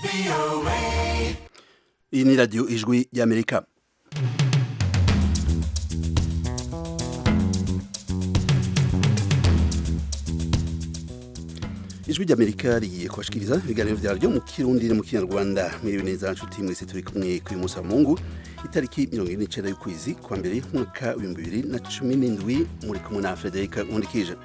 iyi ni radiyo ijwi y'amerika ijwi ry'amerika rigiye kubashikiriza ibiganiro vyaryo mu kirundi no mu kinyarwanda mwiriwe neza nshuti mwese turi kumwe kuri musi wa mungu itariki mirongo ine n'icenda y'ukwezi kwa mbere mwaka w'ibihumbi bibiri na cumi n'indwi muri kumwe na frederica nkundikije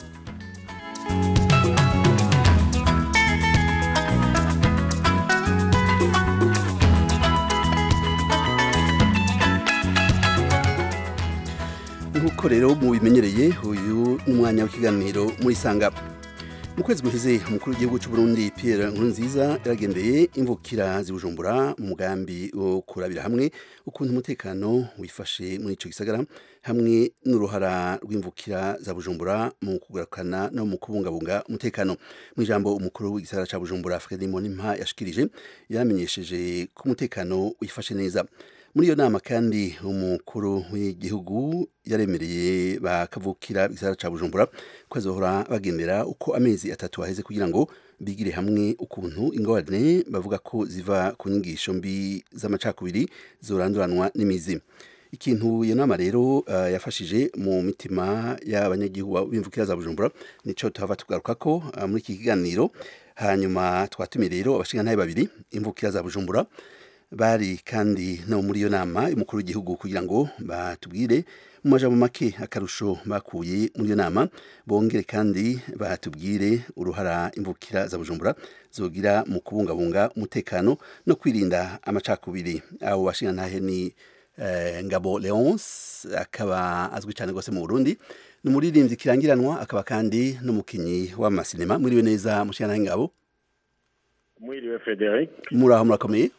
nk'uko rero mubimenyereye uyu ni umwanya w'ikiganiro muri sanga mu kwezi guheze umukuru w'igihugu cy'u Burundi Pierre Nkurunziza yaragendeye imvukira zibujumbura mu mugambi wo kurabira hamwe ukuntu umutekano wifashe muri ico gisagara hamwe n'uruhara rw'imvukira za Bujumbura mu kugarukana no mu kubungabunga umutekano mu ijambo umukuru w'igisagara ca Bujumbura Freddy Monimpa yashikirije yamenyesheje ko umutekano wifashe neza muri iyo nama kandi umukuru w'igihugu yaremereye bakavukira igisagara ca Bujumbura ko azohora bagendera uko amezi atatu aheze kugira ngo bigire hamwe ukuntu ingorane bavuga ko ziva ku nyigisho mbi z'amacakubiri zoranduranwa n'imizi ikintu iyo nama rero uh, yafashije mu mitima y'abanyagihugu b'imvukira za Bujumbura nico tuhava tugaruka ko uh, muri iki kiganiro hanyuma twatumiye rero abashingantahe babiri imvukira za Bujumbura bari kandi no muri iyo nama y'umukuru w'igihugu kugira ngo batubwire mu majambo make akarusho bakuye muri iyo nama bongere kandi batubwire uruhara imvukira za Bujumbura zogira mu kubungabunga umutekano no kwirinda amacakubiri abo bashingantahe ni eh, Ngabo Leonce akaba azwi cyane gose mu Burundi ni umuririmbyi kirangiranwa akaba kandi n'umukinyi w'amasinema muriwe neza mushingantahe Ngabo mwiriwe Frederic muraho murakomeye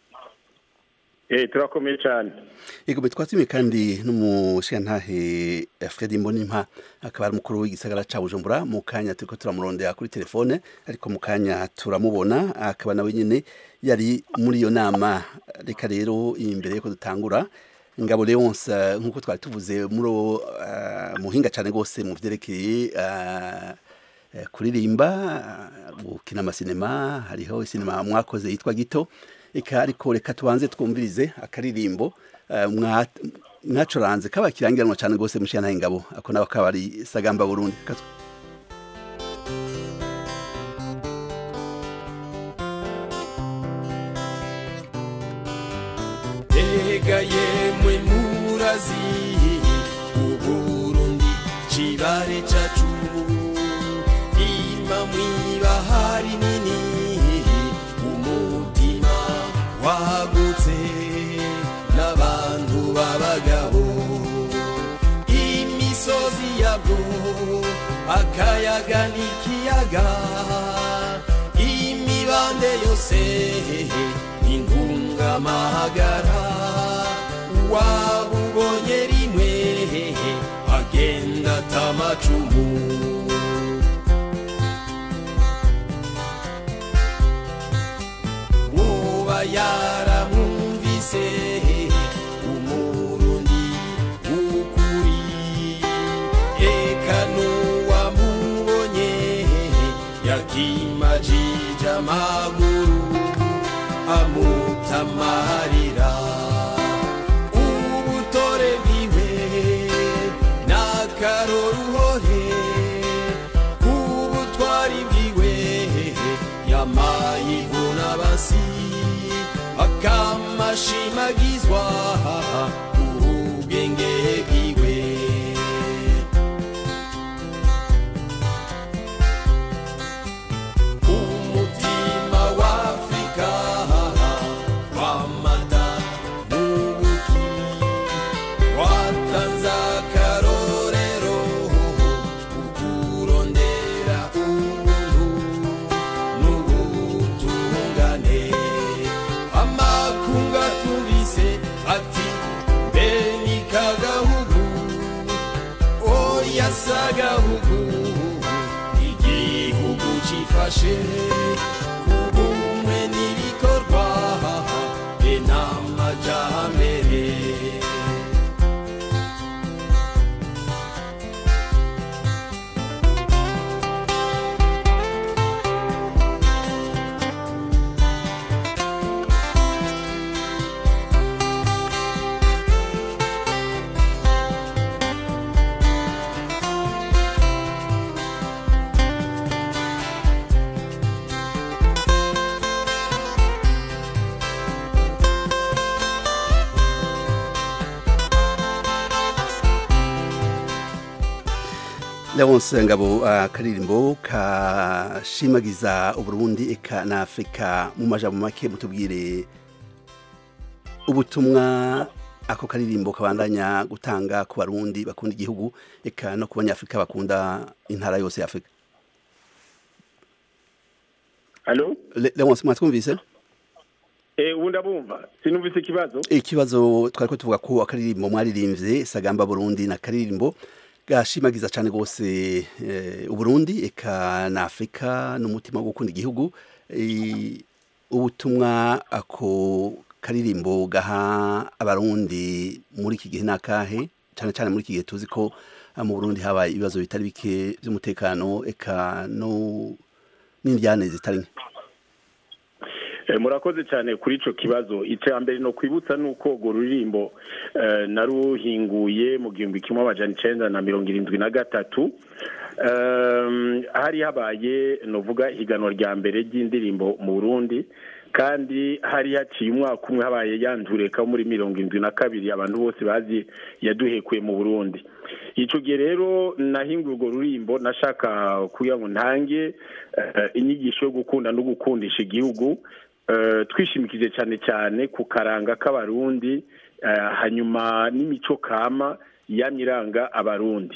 Eh turakomeye cyane Yego twatumiye kandi n'umushingantahe Fred Mbonimpa akaba ari umukuru w'igisagara ca Bujumbura mu kanya turiko turamurondera kuri telefone ariko mu kanya turamubona akaba nawe nyene yari muri iyo nama reka rero imbere yuko dutangura Ngabo Leonce nkuko twari tuvuze muri uh, muhinga cyane gose mu vyerekeye uh, kuririmba gukina amasinema hariho isinema mwakoze yitwa gito eka ariko reka tubanze twumvirize akaririmbo mwacuranze kaba kirangiranwa cyane rwose mushana ingabo ako nawe akaba ari sagamba Burundi Ega yemwe murazi uburundi cibare cacu ima mwibahari nini umutima wagutse n'abantu b'abagabo imisozi yabwo akayaga n'ikiyaga imibande yose ingungamahagara wabubonye rimwe agenda atamacumu woba yaramwumvise umurundi ukuri eka n'uwamubonye yakimajije amaguru amutamarira ubutore bwiwe n'akaroruhore ubutwari bwiwe yamayivuna basi akamashimagizwa ubwenge bwiwe umutima wa Afrika wamata n'ubuki watanze akarorero ukurondera ubuntu n'ubutungane amakunga tubise ati mbe ni kagahugu oya sagahugu igihugu cifashe ubumwe n'ibikorwa be n'amajambere Leonce Ngabo akaririmbo kashimagiza Uburundi eka na Afrika mu majambo make mutubwire ubutumwa ako karirimbo kabandanya gutanga ku barundi bakunda igihugu eka no ku banyafrika bakunda intara yose ya Afrika Allo? Le- Leonce mwatwumvise Eh, ubu ndabumva. Sinumvise ikibazo. ikibazo twariko tuvuga ko akaririmbo mwaririmbye sagamba Burundi na karirimbo gashimagiza cyane gose eh, Uburundi eka na Afrika n'umutima wo gukunda igihugu Eh, ubutumwa ako karirimbo gaha abarundi muri iki gihe nakahe cyane cyane muri iki gihe tuzi ko ah, mu Burundi habaye ibibazo bitari bike by'umutekano eka no n'indyane zitari nke Eh, murakoze cyane kuri ico kibazo icya mbere no kwibutsa nuko urwo ruririmbo eh, naruhinguye mu gihumbi kimwe amajana icenda na mirongo irindwi na gatatu Ehm, hari habaye novuga higanwa rya mbere ry'indirimbo mu Burundi kandi hari haciye umwaka umwe habaye yandureka muri mirongo indwi na kabiri abantu bose bazi yaduhekuye mu Burundi ico gihe rero nahinguye urwo rurimbo nashaka kugira ngo ntange eh, inyigisho yo gukunda no gukundisha igihugu eh, twishimikije cyane cyane ku karanga k'abarundi eh, hanyuma n'imico kama yamye iranga abarundi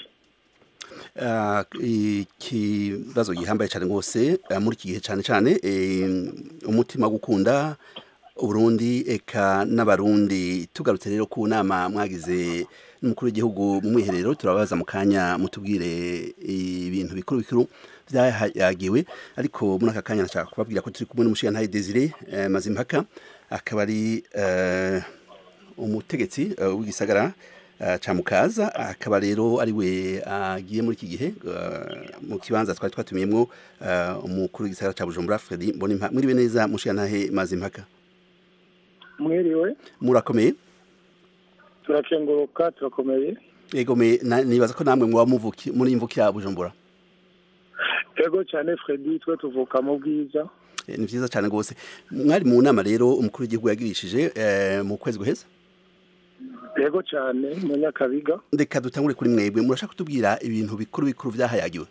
Ah, ikibazo gihambaye cyane rwose ah, muri iki gihe cyane cyane eh, umutima wo gukunda uburundi eka n'abarundi tugarutse rero ku nama mwagize n'umukuru w'igihugu mu mwiherero turabaza mu kanya mutubwire ibintu bikuru bikuru byayagiwe ariko muri aka kanya nashaka kubabwira ko turi kumwe n'umushiyantahe Desire eh, Mazimpaka akaba ari eh, umutegetsi eh, w'igisagara eh, ca mukaza akaba rero ari we agiye muri iki gihe eh, mu kibanza twari twatumiyemwo eh, umukuru w'igisagara ca Bujumbura Fredy Mbonimpa mwiriwe neza mushiyantahe Mazimpaka mwiriwe murakomeye turakenguruka turakomeye ego me na- nibaza ko namwe muba muvuki muri imvukira Bujumbura ego cyane fredi twe tuvuka mu bwiza Eh, ni vyiza cyane gose mwari mu nama rero umukuru w'igihugu yagirishije eh, mu kwezi guheza ego cyane mu nyakabiga reka dutangure kuri mwebwe murashaka kutubwira ibintu bikuru bikuru vyahayagiwe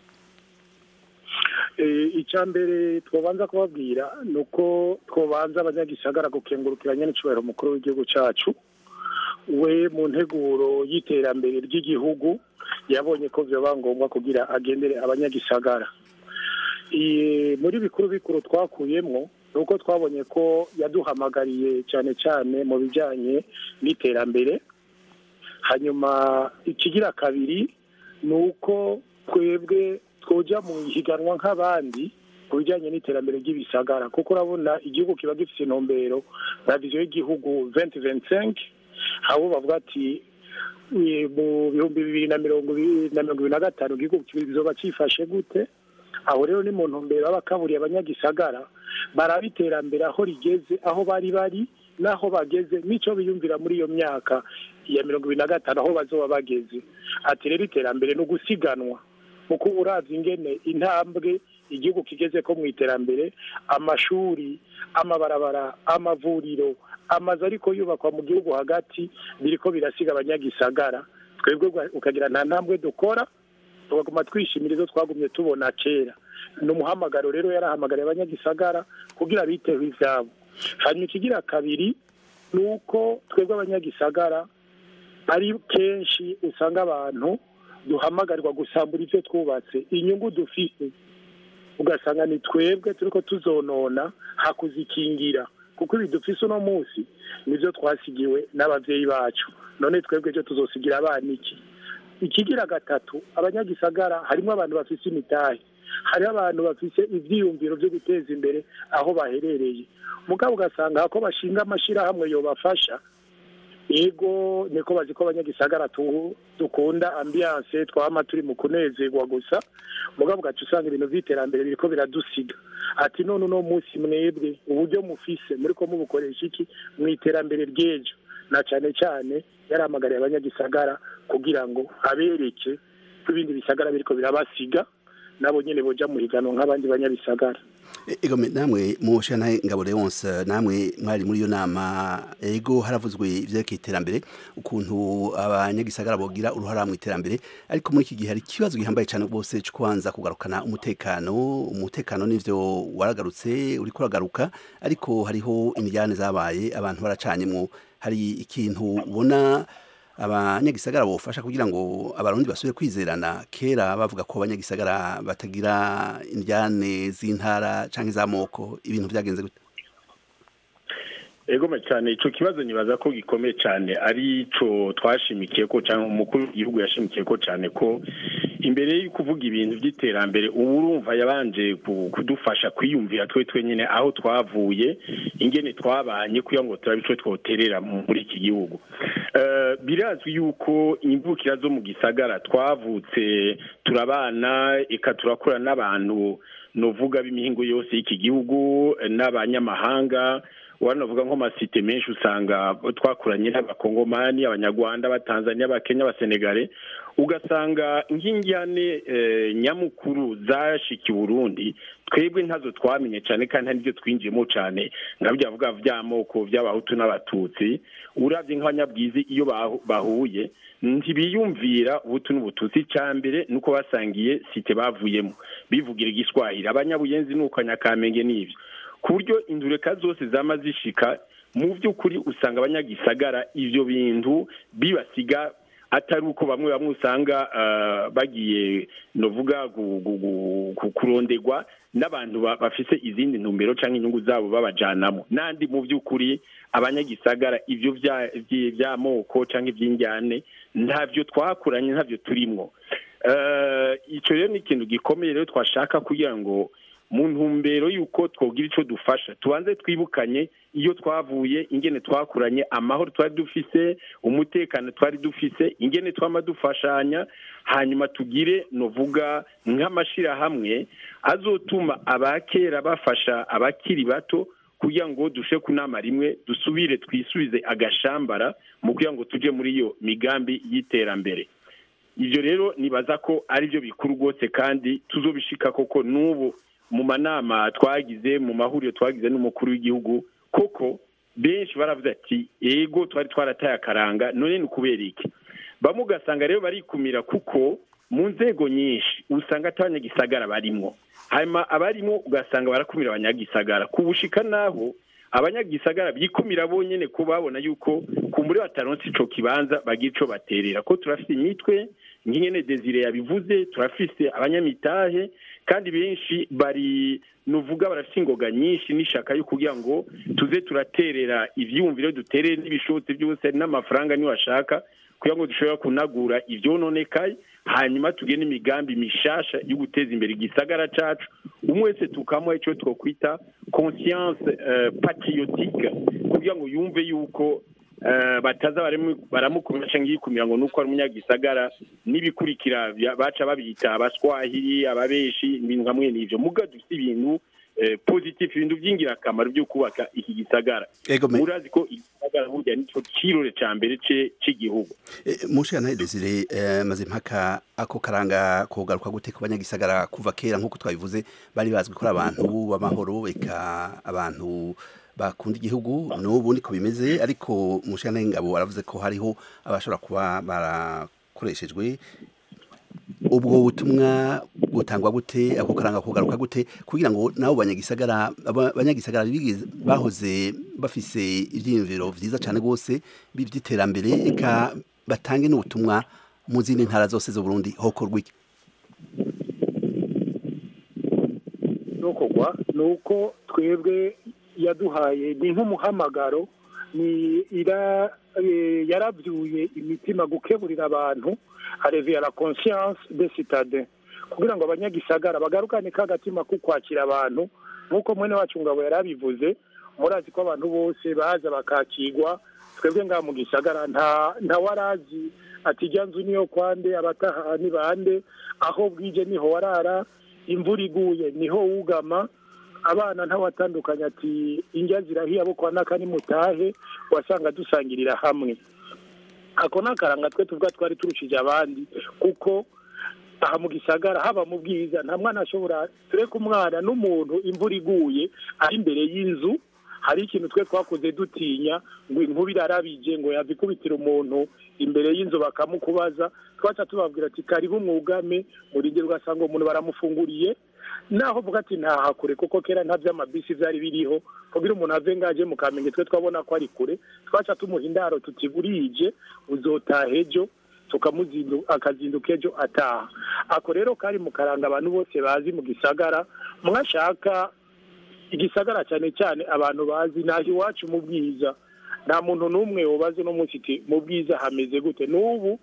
Eh, icya mbere twabanza kubabwira ni uko twabanza abanyagisagara gukengurukiranya n'icyubahiro umukuru w'igihugu cyacu we mu nteguro y'iterambere ry'igihugu yabonye ko byaba ngombwa kugira agendere abanyagisagara Eh, muri bikuru bikuru twakuyemo ni uko twabonye ko yaduhamagariye cyane cyane mu bijyanye n'iterambere hanyuma ikigira kabiri ni uko twebwe twoja mu higanwa nk'abandi ku bijyanye n'iterambere ry'ibisagara kuko urabona igihugu kiba gifite intumbero na viziyo y'igihugu venti venti senke aho bavuga ati "Eh, mu bihumbi bibiri na mirongo ibiri na mirongo ibiri na gatanu igihugu kizoba cyifashe gute aho rero ni mu ntumbero b'abakaburiye abanyagisagara baraba iterambere aho rigeze aho bari bari n'aho bageze n'icyo biyumvira muri iyo myaka ya mirongo ibiri na gatanu aho bazoba bageze ati rero iterambere ni ugusiganwa kuko uravye ingene intambwe igihugu kigeze ko mu iterambere amashuri amabarabara amavuriro amazu ariko yubakwa mu gihugu hagati biriko birasiga abanyagisagara twebwe gwa- ukagira nta ntambwe dukora tugaguma twishimira izo twagumye tubona kera ni umuhamagaro rero yarahamagariye abanyagisagara kugira biteho ivyabo hanyuma ikigira kabiri ni uko twebwe abanyagisagara ari kenshi usanga abantu duhamagarirwa gusambura ibyo twubatse inyungu dufite ugasanga ni twebwe turiko tuzonona hakuzikingira kuko ibi dufise uno munsi nivyo twasigiwe n'abavyeyi bacu none twebwe ejo tuzosigira abana iki ikigira gatatu abanyagisagara harimo abantu bafise imitahe hariho abantu bafise ivyiyumviro vyo guteza imbere aho baherereye mugabo ugasanga hako bashinga amashirahamwe yobafasha ego niko bazi ko abanyagisagara tu- dukunda ambiance twama turi mu kunezerwa gusa mugabo ugaca usanga ibintu vy'iterambere biriko biradusiga ati none uno munsi mwebwe uburyo mufise muriko mubukoresha iki mu iterambere ry'ejo na cane cane yarahamagariye abanyagisagara kugira ngo abereke ko ibindi bisagara biriko birabasiga nabo nyene boja mu higanwa nk'abandi banyabisagara E- ego me- namwe mushana ngabo Leonce namwe mwari muri iyo nama ego haravuzwe ivyerekeye iterambere ukuntu abanyagisagara bogira uruhara mu iterambere ariko muri iki gihe hari ikibazo gihambaye cyane rwose cyo kubanza kugarukana umutekano umutekano nivyo waragarutse uriko uragaruka ariko hariho imijyane zabaye abantu baracanyemwo hari ikintu ubona abanyagisagara bofasha kugira ngo abarundi basubire kwizerana kera bavuga ko abanyagisagara batagira indyane z'intara canke z'amoko ibintu vyagenze gute egome cyane ico kibazo nibaza ko gikomeye cyane ari co twashimikiye ko cyangwa umukuru w'igihugu yashimikiye ko cyane ko imbere yo kuvuga ibintu by'iterambere ubu urumva yabanje ku- kudufasha kwiyumvira twe twenyine aho twavuye ingene twabanye kugira ngo turabe ico twoterera mu- muri iki gihugu Eh, birazwi yuko imvukira zo mu gisagara twavutse turabana eka turakura n'abantu novuga b'imihingo yose y'iki gihugu eh, n'abanyamahanga wanavuga nko masite menshi usanga twakuranye n'abakongomani abanyarwanda abatanzania abakenya abasenegale ugasanga nk'injyane eh, nyamukuru zashika i burundi twebwe ntazo twamenye cyane kandi nta n'ibyo twinjiyemo cyane nka byavuga by'amoko by'abahutu n'abatutsi urabye nk'abanyabwizi iyo bahu- bahuye ntibiyumvira ubutu n'ubututsi icya mbere nuko basangiye site bavuyemo bivugira igiswahili abanyabuyenzi nuko nyakamenge n'ibyo ku buryo indureka zose zama zishika mu by'ukuri usanga abanyagisagara ivyo bintu bibasiga atari uko bamwe bamwe usanga ah, bagiye novuga gu- gu- gu- ku- kurondegwa n'abantu ba- bafise izindi ntumbero canke inyungu zabo babajanamo nandi mu by'ukuri abanyagisagara ivyo vya- vyi- vy'amoko canke ivy'injyane ntavyo twakuranye ntavyo turimwo Eh, ico rero ni ikintu gikomeye rero twashaka kugira ngo mu ntumbero y'uko twogira icyo dufasha tubanze twibukanye iyo twavuye ingene twakuranye amahoro twari dufise umutekano twari dufise ingene twama dufashanya hanyuma tugire novuga nk'amashirahamwe azotuma abakera bafasha abakiri bato kugira ngo dushe ku nama rimwe dusubire twisubize agashambara mu kugira ngo tuje muri iyo migambi y'iterambere ibyo rero nibaza ko ari byo bikuru rwose kandi tuzobishika koko n'ubu mu manama twagize mu mahuriro twagize n'umukuru w'igihugu koko benshi baravuze ati ego twari twarataye akaranga none ni ukubera iki bamwe ugasanga rero barikumira kuko mu nzego nyinshi usanga atabanyagisagara barimwo hanyuma abarimo ugasanga barakumira abanyagisagara ku bushika naho abanyagisagara bikumira bonyene ko babona yuko kumbure bataronse ico kibanza bagira ico baterera ko turafise imitwe nk'ingene desire yabivuze turafise abanyamitahe kandi benshi bari nuvuga barafite ingoga nyinshi n'ishaka yo kugira ngo tuze turaterera ivyumviro duterere n'ibishotse byose n'amafaranga niyo ashaka kugira ngo dushobora kunagura ivyononekaye hanyuma tugene imigambi mishasha yo guteza imbere igisagara cacu umwe wese tukamuha ico twokwita conscience uh, patriotique kugira ngo yumve yuko uh, bataza baremu- baramukumira canke yikumira ngo nuko ari umunyagisagara n'ibikurikira bya- baca babita abaswahili ababeshi ibintu hamwe n'ivyo muga dufite ibintu eh, positif ibintu vy'ingirakamaro vyo kubaka iki gisagara ego me murazi ko igisagara burya nico cirore ca mbere ce- c'igihugu mushana Desire eh, maze mpaka ako karanga kugaruka gute ku banyagisagara kuva kera nk'uko twabivuze bari bazwi ko ari abantu b'amahoro eka abantu bakunda igihugu n'ubu niko bimeze ariko mushana ngabo aravuze ko hariho abashobora kuba barakoreshejwe ubwo butumwa butangwa gute ako karanga kugaruka gute kugira ngo nabo banyagisagara aba- banyagisagara bigize- bahoze bafise ivyiyumviro vyiza cane gose by'iterambere eka batange n'ubutumwa mu zindi ntara zose zo Burundi hokorwa iki nukorwa ni uko twebwe yaduhaye ni nk'umuhamagaro ni ira eh, yarabyuye imitima gukeburira abantu areviye la conscience de citadin kugira ngo abanyagisagara bagarukane k'agatima ko kwakira abantu nk'uko mwene wacu ngabo yarabivuze murazi ko abantu bose baza bakakigwa twebwe ngaha mu gisagara nta nta warazi ati ijya nzu niyo kwande abataha ni bande aho bwije niho warara imvura iguye niho wugama abana ntawatandukanye ati indya zirahiye abo kwa naka nimutahe wasanga dusangirira hamwe ako ni akaranga twe tuvuga twari turushije abandi kuko aha mu gisagara haba mu bwiza nta mwana ashobora tureke umwana n'umuntu imvura iguye ari imbere y'inzu hari ikintu twe twakoze dutinya ngo inkuba irarabije ngo yava ikubitira umuntu imbere y'inzu bakamukubaza twaca tubabwira ati karibu mwugame murindire ugasanga umuntu baramufunguriye naho vuga ati ntaha kure kuko kera nta by'amabisi byari biriho kugira umuntu ave ngaje mu kamenge twe twabona ko ari kure twaca tumuha indaro tuti burije uzotaha ejo tukamuzindu akazinduka ejo ataha ako rero kari mu karanga abantu bose bazi mu gisagara mwashaka igisagara cyane cyane abantu bazi naho iwacu mu bwiza nta muntu n'umwe ubaze no munsi iti mu bwiza hameze gute n'ubu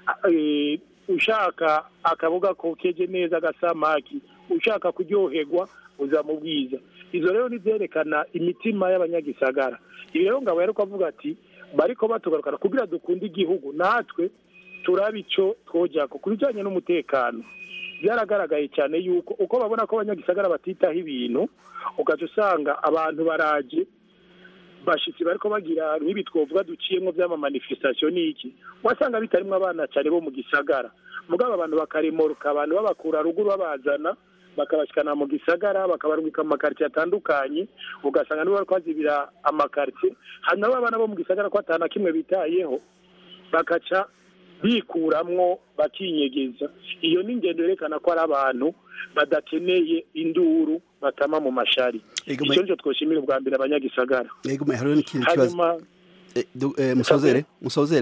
eh, ushaka akaboga kokeje neza agasamaki ushaka kuryoherwa uza mu bwiza izo rero nivyerekana imitima y'abanyagisagara ibi rero ngabo yari kuvuga ati bariko batugarukana kugira dukunde igihugu natwe turabe ico twojako ku bijanye n'umutekano byaragaragaye cyane yuko uko babona ko abanyagisagara batitaho ibintu ugaca usanga abantu baraje bashitsi bariko bagira nk'ibi twovuga duciyemwo vy'amamanifestation n'iki wasanga bitarimwo abana cyane bo mu gisagara mugabo abantu bakaremoruka abantu babakura ruguru babazana bakabashikana mu gisagara bakabarungika mu makaritiye atandukanye ugasanga nibo bariko bazibira amakaritiye hanyuma abana bo mu gisagara ko atana kimwe bitayeho bakaca bikuramwo bakinyegeza iyo ni ingendo yerekana ko ari abantu badakeneye induru batama mu mashari Ego, icyo nicyo twoshimira ubwa mbere abanyagisagara Ego me hariho n'ikindi kibazo hanyuma Eh, du- eh, musozere musozere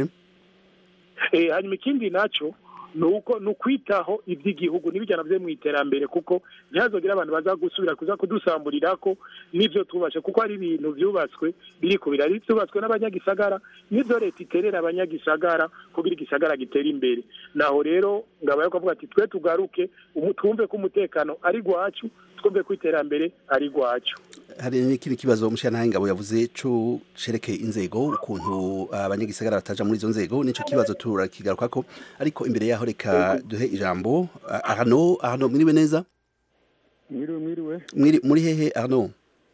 eh, hanyuma ikindi nacyo ni uko ni ukwitaho iby'igihugu n'ibijyana byo mu iterambere kuko ntihazogire abantu baza gusubira kuza kudusamburira ko n'ibyo tubashe kuko hari ibintu byubatswe biri ku birari byubatswe n'abanyagisagara n'ibyo leta iterera abanyagisagara kugira igisagara gitere imbere naho rero ngabo yo kuvuga ati twe tugaruke umu- twumve ko umutekano ari gwacu twumve ko iterambere ari gwacu hari n'ikindi kibazo umushyiranahaye ngabo yavuze co cerekeye inzego ukuntu abanyagisagara bataja muri izo nzego nico kibazo turakigarukako ariko imbere yaho reka duhe ijambo Ah, Arnaud Arnaud mwiriwe neza mwiriwe mwiriwe Mwiri- muri hehe Arnaud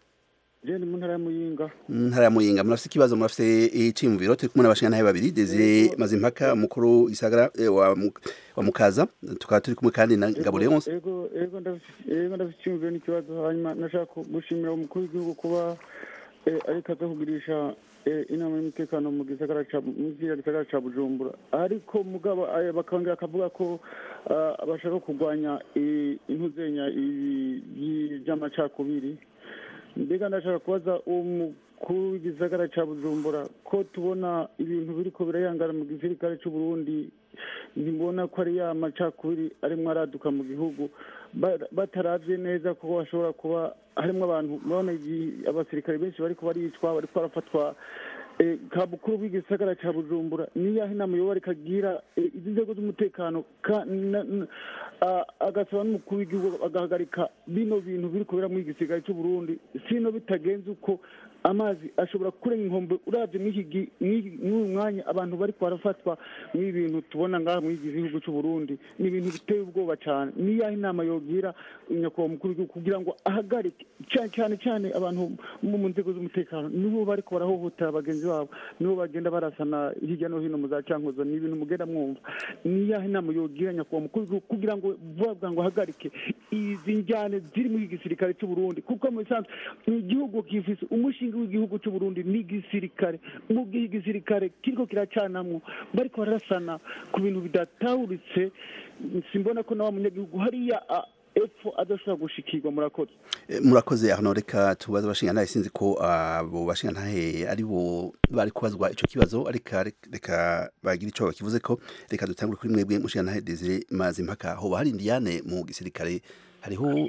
je ni mu ntara ya muyinga mu ntara ya muyinga murafise ikibazo murafise iciyumviro turi kumwe n'abashingantahe babiri Desire Mazimpaka mukuru isagara eh, wa, Mu- wa mukaza tukaba turi kumwe kandi na Ngabo Leonce ego ego ndafise ego ndafise icyumviro n'ikibazo hanyuma nashaka ku- gushimira umukuru w'igihugu kuba eh, ariko aza kugirisha eh, inama y'umutekano mu gisagara ca mu kiriya gisagara ca bujumbura ariko mugabo eh, bakongera akavuga ko ah, bashaka kurwanya eh, intuzenya ibi- yi- vy'amacakubiri mbega ndashaka kubaza uwo mukuru w'igisagara ca bujumbura ko tubona ibintu biriko birayangana mu gisirikare c'uburundi ntibona ko ari ya macakubiri arimwo araduka mu gihugu ba- bataravye neza kuko bashobora kuba harimwo abantu murabona igi- abasirikare benshi bariko baricwa bariko barafatwa eh, ka bukuru bw'igisagara ca bujumbura niyaho inama yoba ariko agira eh, izi nzego z'umutekano ka- na- na- a- agasaba n'umukuru w'igihugu agahagarika bino bintu biri kubera muri igisirikare c'uburundi sino bitagenze uko amazi ashobora kurenga inkombe uravye mw'iki gi- mw'iki- mw'uyu mwanya abantu bariko barafatwa mw'ibi bintu tubona ngaha muri iki gihugu c'uburundi ni ibintu biteye ubwoba cane niyaho inama yogira nyakubahwa mukuru w'igihugu kugira ngo ahagarike cane cane cane abantu bo mu nzego z'umutekano nibo bariko barahohotera bagenzi babo nibo bagenda barasana hirya no hino mu za cankuzo ni ibintu mugenda mwumva niyaho inama yogira nyakubahwa mukuru w'igihugu kugira ngo vuba bwa ngo ahagarike izi njyane ziri muri iki gisirikare c'uburundi kuko mu bisanzwe ni igihugu gifise umushinga w'igihugu c'uburundi ni igisirikare mu gihe igisirikare kiriko kiracanamwo bariko barasana ku bintu bidatahuritse simbona ko na wa munyagihugu hariya a- epfo adashobora gushikirwa murakoze Eh, murakoze Arnaud reka tubaze abashingantahe sinzi ko abo bashingantahe ari bo bari kubazwa ico kibazo ariko reka bagira ico bakivuze ko reka dutangure kuri mwebwe mushingantahe Desire Mazimpaka hoba hari Indiane mu gisirikare hariho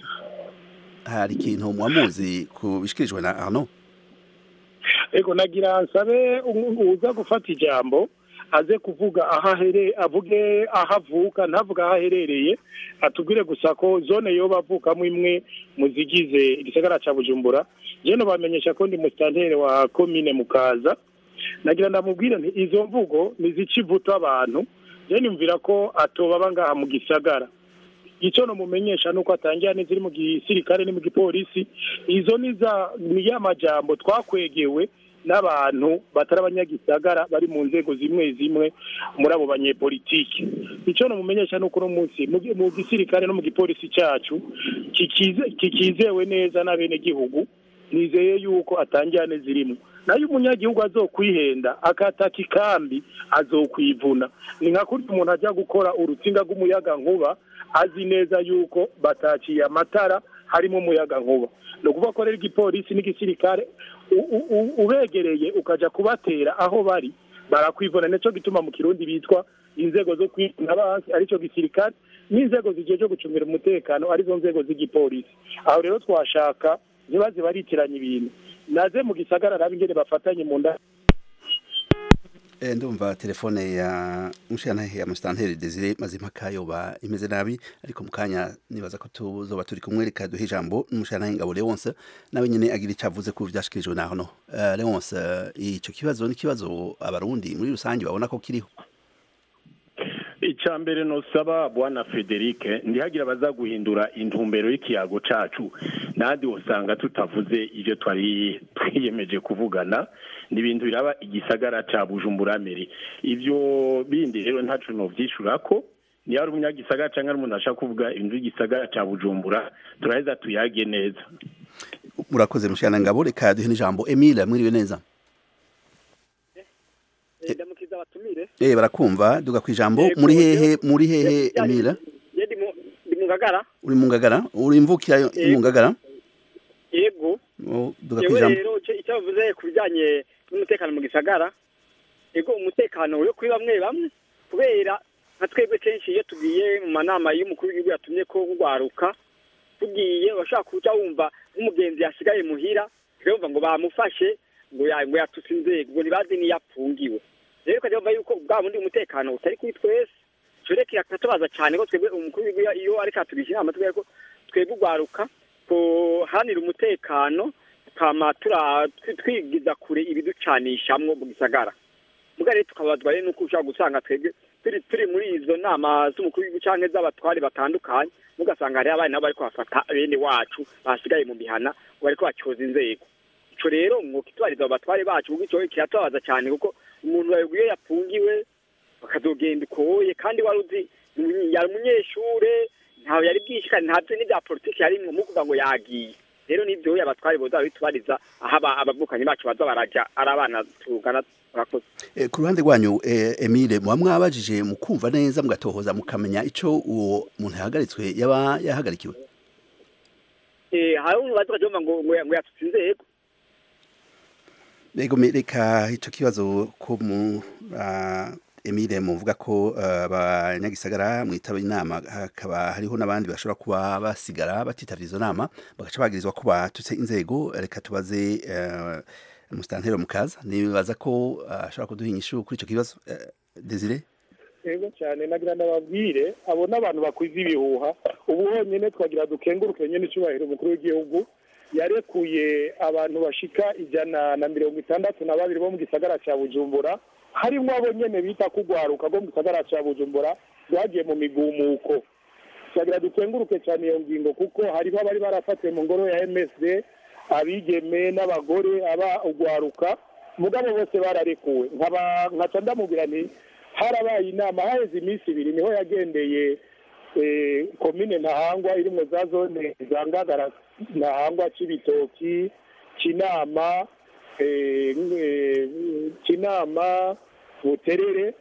hari ikintu mwamuzi kubishikirijwe na Arnaud ego nagira nsabe umu- uza gufata ijambo aze kuvuga aho ahere avuge aho avuka ntavuge aho aherereye atubwire gusa ko zone yoba avukamo imwe mu zigize igisagara ca bujumbura je bamenyesha ko ndi musitanteri wa komine mukaza nagira ndamubwire nti izo mvugo nizica ivuta abantu je nimvira ko atobaba ngaha mu gisagara icyo nomumenyesha nuko atangira neza iri mu gisirikare ni mu gipolisi izo ni za ni ya majambo twakwegewe n'abantu batari abanyagisagara bari mu nzego zimwe zimwe muri abo banyepolitiki icyo namumenyesha ni uko uno munsi mu gi- mu gisirikare no mu gipolisi cyacu kikize- kikizewe neza n'abenegihugu nizeye yuko atanjyane zirimo nayo umunyagihugu azokwihenda akataka ikambi azokwivuna ni nka kurya umuntu ajya gukora urutsinga rw'umuyaga nkuba azi neza yuko bataciye amatara harimo umuyaga nkuba ni ukuvuga ko rero igipolisi n'igisirikare u- u- u- ubegereye ukajya kubatera aho bari barakwivuna nicyo gituma mu kirundi bitwa inzego zo kwivuna abansi aricyo gisirikare n'inzego zigiye zo gucungira umutekano arizo nzego z'igipolisi aho rero twashaka ntibaze baritiranya ibintu naze mu gisagara nabi ingene bafatanye mu nda Eh, ndumva telefone ya mushiyantahe ya musitanteri desire mazimpaka yoba imeze nabi ariko mu kanya nibaza ko tuzoba turi kumwe reka duhe ijambo n'umushiyantahe ngabo leonce nawe nyene agira ico avuze ku vyashikirijwe naho no uh, leonce eh, ico kibazo ni ikibazo abarundi muri rusange babona ko kiriho icya mbere nosaba bwana frederic ndihagira baza guhindura intumbero y'ikiyago cacu nandi usanga tutavuze ibyo twari twiyemeje kuvugana ni ibintu biraba igisagara ca bujumbura meri ibyo bindi rero ntacu novyishura ko niyo ari umunyagisagara cyangwa ari umuntu ashaka kuvuga ibintu by'igisagara ca bujumbura turaheza tuyage neza murakoze mushiyana ngabo reka duhe n'ijambo emile mwiriwe neza ndamukiza abatumire eh barakumva duga ku ijambo Yego, muri hehe yego. muri hehe emile ye ndi mu- ndi mu ngagara uri mu ngagara uri imvukira yo- Yego. mu ngagara yego Oh, duga ku yewe ijambo rero icyo icyo bavuze ku bijyanye n'umutekano mu gisagara yego umutekano uri kuri bamwe bamwe kubera nka twebwe kenshi iyo tugiye mu manama y'umukuru w'igihugu yatumye ko rwaruka tugiye bashaka kuca wumva nk'umugenzi yasigaye muhira tukayumva ngo bamufashe ngo ya- ngo yatutse inzego ngo ntibazi n'iyo apfungiwe rero ukajya wumva yuko bwa bundi umutekano utari kuri twese turekera akatubaza cyane ko twebwe umukuru w'igihugu iyo ariko atugisha inama tubwira ko twebwe urwaruka kuhanira umutekano tukama tura- twi- twigiza kure ibiducanishamwo mu gisagara muga rero tukabazwa rero nuko ushobora gusanga twebwe turi turi muri izo nama z'umukuru w'igihugu canke z'abatware batandukanye mugasanga hariho abana nabo bariko bafata bene wacu basigaye mu mihana ngo bariko bacyoza inzego ico rero mwuka itubariza abo batware bacu kuko ico kiratubabaza cyane kuko umuntu babwiye iyo yafungiwe bakazogenda ukoye kandi wari uzi umunye- yari umunyeshure ntawe yari bwishikane ntabyo n'ibya politiki yarimwo mukuvuga ngo yagiye rero nibyo abatware boza bitubariza aho aba- abavukanyi bacu baza baraja ari abana tugana turakoze Eh, ku ruhande rwanyu eh, Emile muba mwabajije mukumva neza mugatohoza mukamenya ico uwo muntu yahagaritswe yaba yahagarikiwe Eh, hari umuntu baza bakavuga ngo ngo ngo yatutse inzego Ego me- reka ico kibazo ko mu ah, Emile muvuga ko ah, abanyagisagara mwitaba inama hakaba hariho n'abandi bashobora kuba basigara batitavye izo nama bagaca bagirizwa ko batutse inzego reka tubaze eh, musitantero mukaza nibaza ko ah, ashobora kuduha inyishu kuri ico kibazo eh, Desire yego cyane nagira ndababwire abo n'abantu bakwiza ibihuha ubu honyine twagira dukenguruke nyine icyubahiro umukuru w'igihugu yarekuye abantu bashika ijana na mirongo itandatu na babiri bo mu gisagara cya bujumbura harimo abo nyene bita kugwaruka bo mu gisagara cya bujumbura bagiye mu migumuko twagira dukenguruke cyane iyo ngingo kuko hariho abari barafatiwe mu ngoro ya msd abigeme n'abagore aba ugwaruka mugabo bose bararekuwe nkaba nkaca ndamubwira nti harabaye inama haheze iminsi ibiri niho yagendeye eh, komine ntahangwa irimwo za zone za ngagara ntahangwa c'ibitoki kinama eh, eh, kinama buterere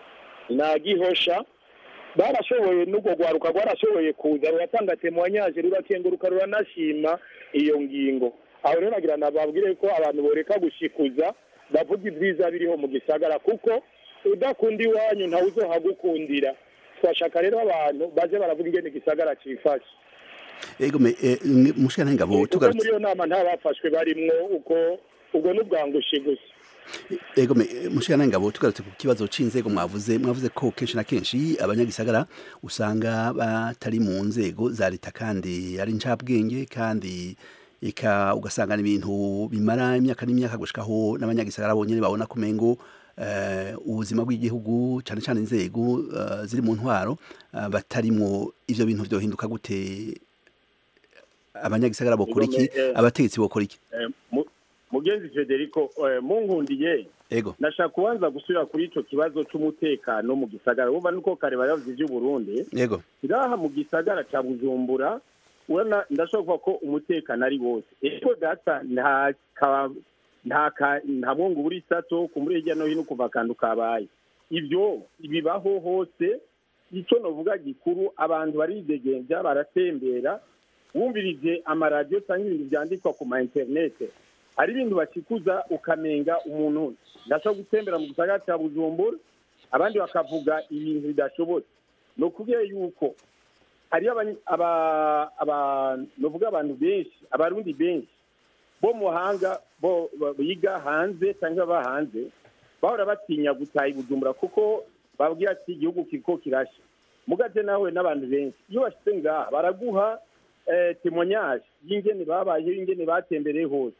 na gihosha barashoboye n'ubwo rwaruka rwarashoboye kuza ruratanga temoyanyaje rurakenguruka ruranashima iyo ngingo aho rero nagira nababwire ko abantu boreka gushikuza bavuga ibyiza biriho mu gisagara kuko udakunda iwanyu ntawe uzohagukundira twashaka rero abantu baje baravuga ingene igisagara cifashe Ego me eh, mushikana ngabo kuko muri tugarutse iyo nama nta bafashwe barimwo uko ubwo n'ubwangushi gusa Ego me mushikana ngabo tugarutse ku kibazo c'inzego mwavuze mwavuze ko kenshi na kenshi abanyagisagara usanga batari mu nzego za leta kandi ari ncabwenge kandi eka ugasanga ni ibintu bimara imyaka n'imyaka gushikaho n'abanyagisagara bonyene babona kumengo eh, ubuzima bw'igihugu cyane cyane inzego eh, ziri mu ntwaro eh, batarimwo ivyo bintu vyohinduka gute abanyagisagara bokora iki Igome, eh, abategetsi bokora iki Eh, mu- mugenzi federico eh, munkundiye ego nashaka kubanza gusubira kuri ico kibazo c'umutekano mu gisagara wumva nuko kare bari bavuze ivy'uburundi ego iraha mu gisagara ca bujumbura urabona ndashobora kuvuga ko umutekano ari wose eko data nta ka- nta ka- nta mwongo buri sato ku muri hirya no hino kuva akantu kabaye ibyo bibaho hose icyo novuga gikuru abantu baridegembya baratembera wumvirije amaradiyo cyangwa ibintu byandikwa ku ma interinete hari ibintu bakikuza ukamenga umuntu ndashobora gutembera mu gisagara cya bujumbura abandi bakavuga ibintu bidashobotse ni ukubwira yuko hariyo abany- aba- aba- novuga abantu benshi abarundi benshi bo mu mahanga bo ba- biga hanze cyangwa baba hanze bahora batinya gutaha i bujumbura kuko babwira ati igihugu kiriko kirasha mugaze nawe n'abantu benshi iyo bashyize ngaha baraguha eh, témoignage y'ingene babayeho ingene batembereye hose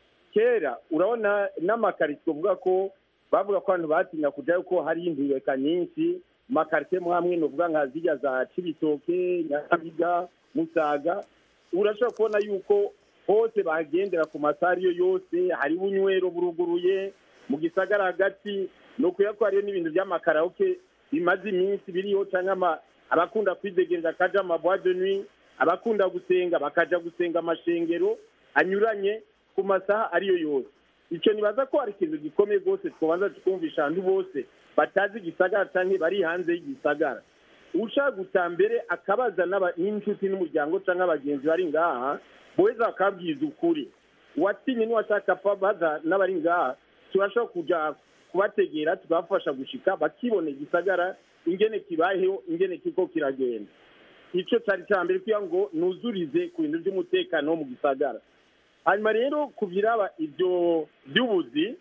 kera urabona n'amakaritsiye uvuga ko bavuga ko abantu batinya kujyayo ko hari indureka nyinshi makaritsiye mwamwe nuvuga nka zirya za cibitoke nyakabiga musaga urashobora kubona yuko hose bagendera ku masari yo yose hari bunywero buruguruye mu gisagara hagati ni ukuya ko hariyo n'ibintu by'amakaraoke bimaze iminsi biriho cyangwa ama- abakunda kwidegereza akaja amabwa de nuit abakunda gusenga bakaja gusenga amashengero anyuranye ku masaha ariyo yose icyo nibaza ko hari ikintu gikomeye rwose twabanza tukumvisha abantu bose batazi igisagara cyangwa bari hanze y'igisagara ushaka guta mbere akabaza n'aba- n'inshuti n'umuryango cyangwa abagenzi bari ngaha boheza bakabwiza ukuri uwatinye n'uwashaka apfa baza n'abari ngaha turashobora kuja kubategera tukabafasha gushika bakibona igisagara ingene kibayeho ingene kiko kiragenda icyo cyari cya mbere kugira ngo nuzurize ku bintu by'umutekano wo mu gisagara hanyuma rero ku biraba ibyo by'ubuzi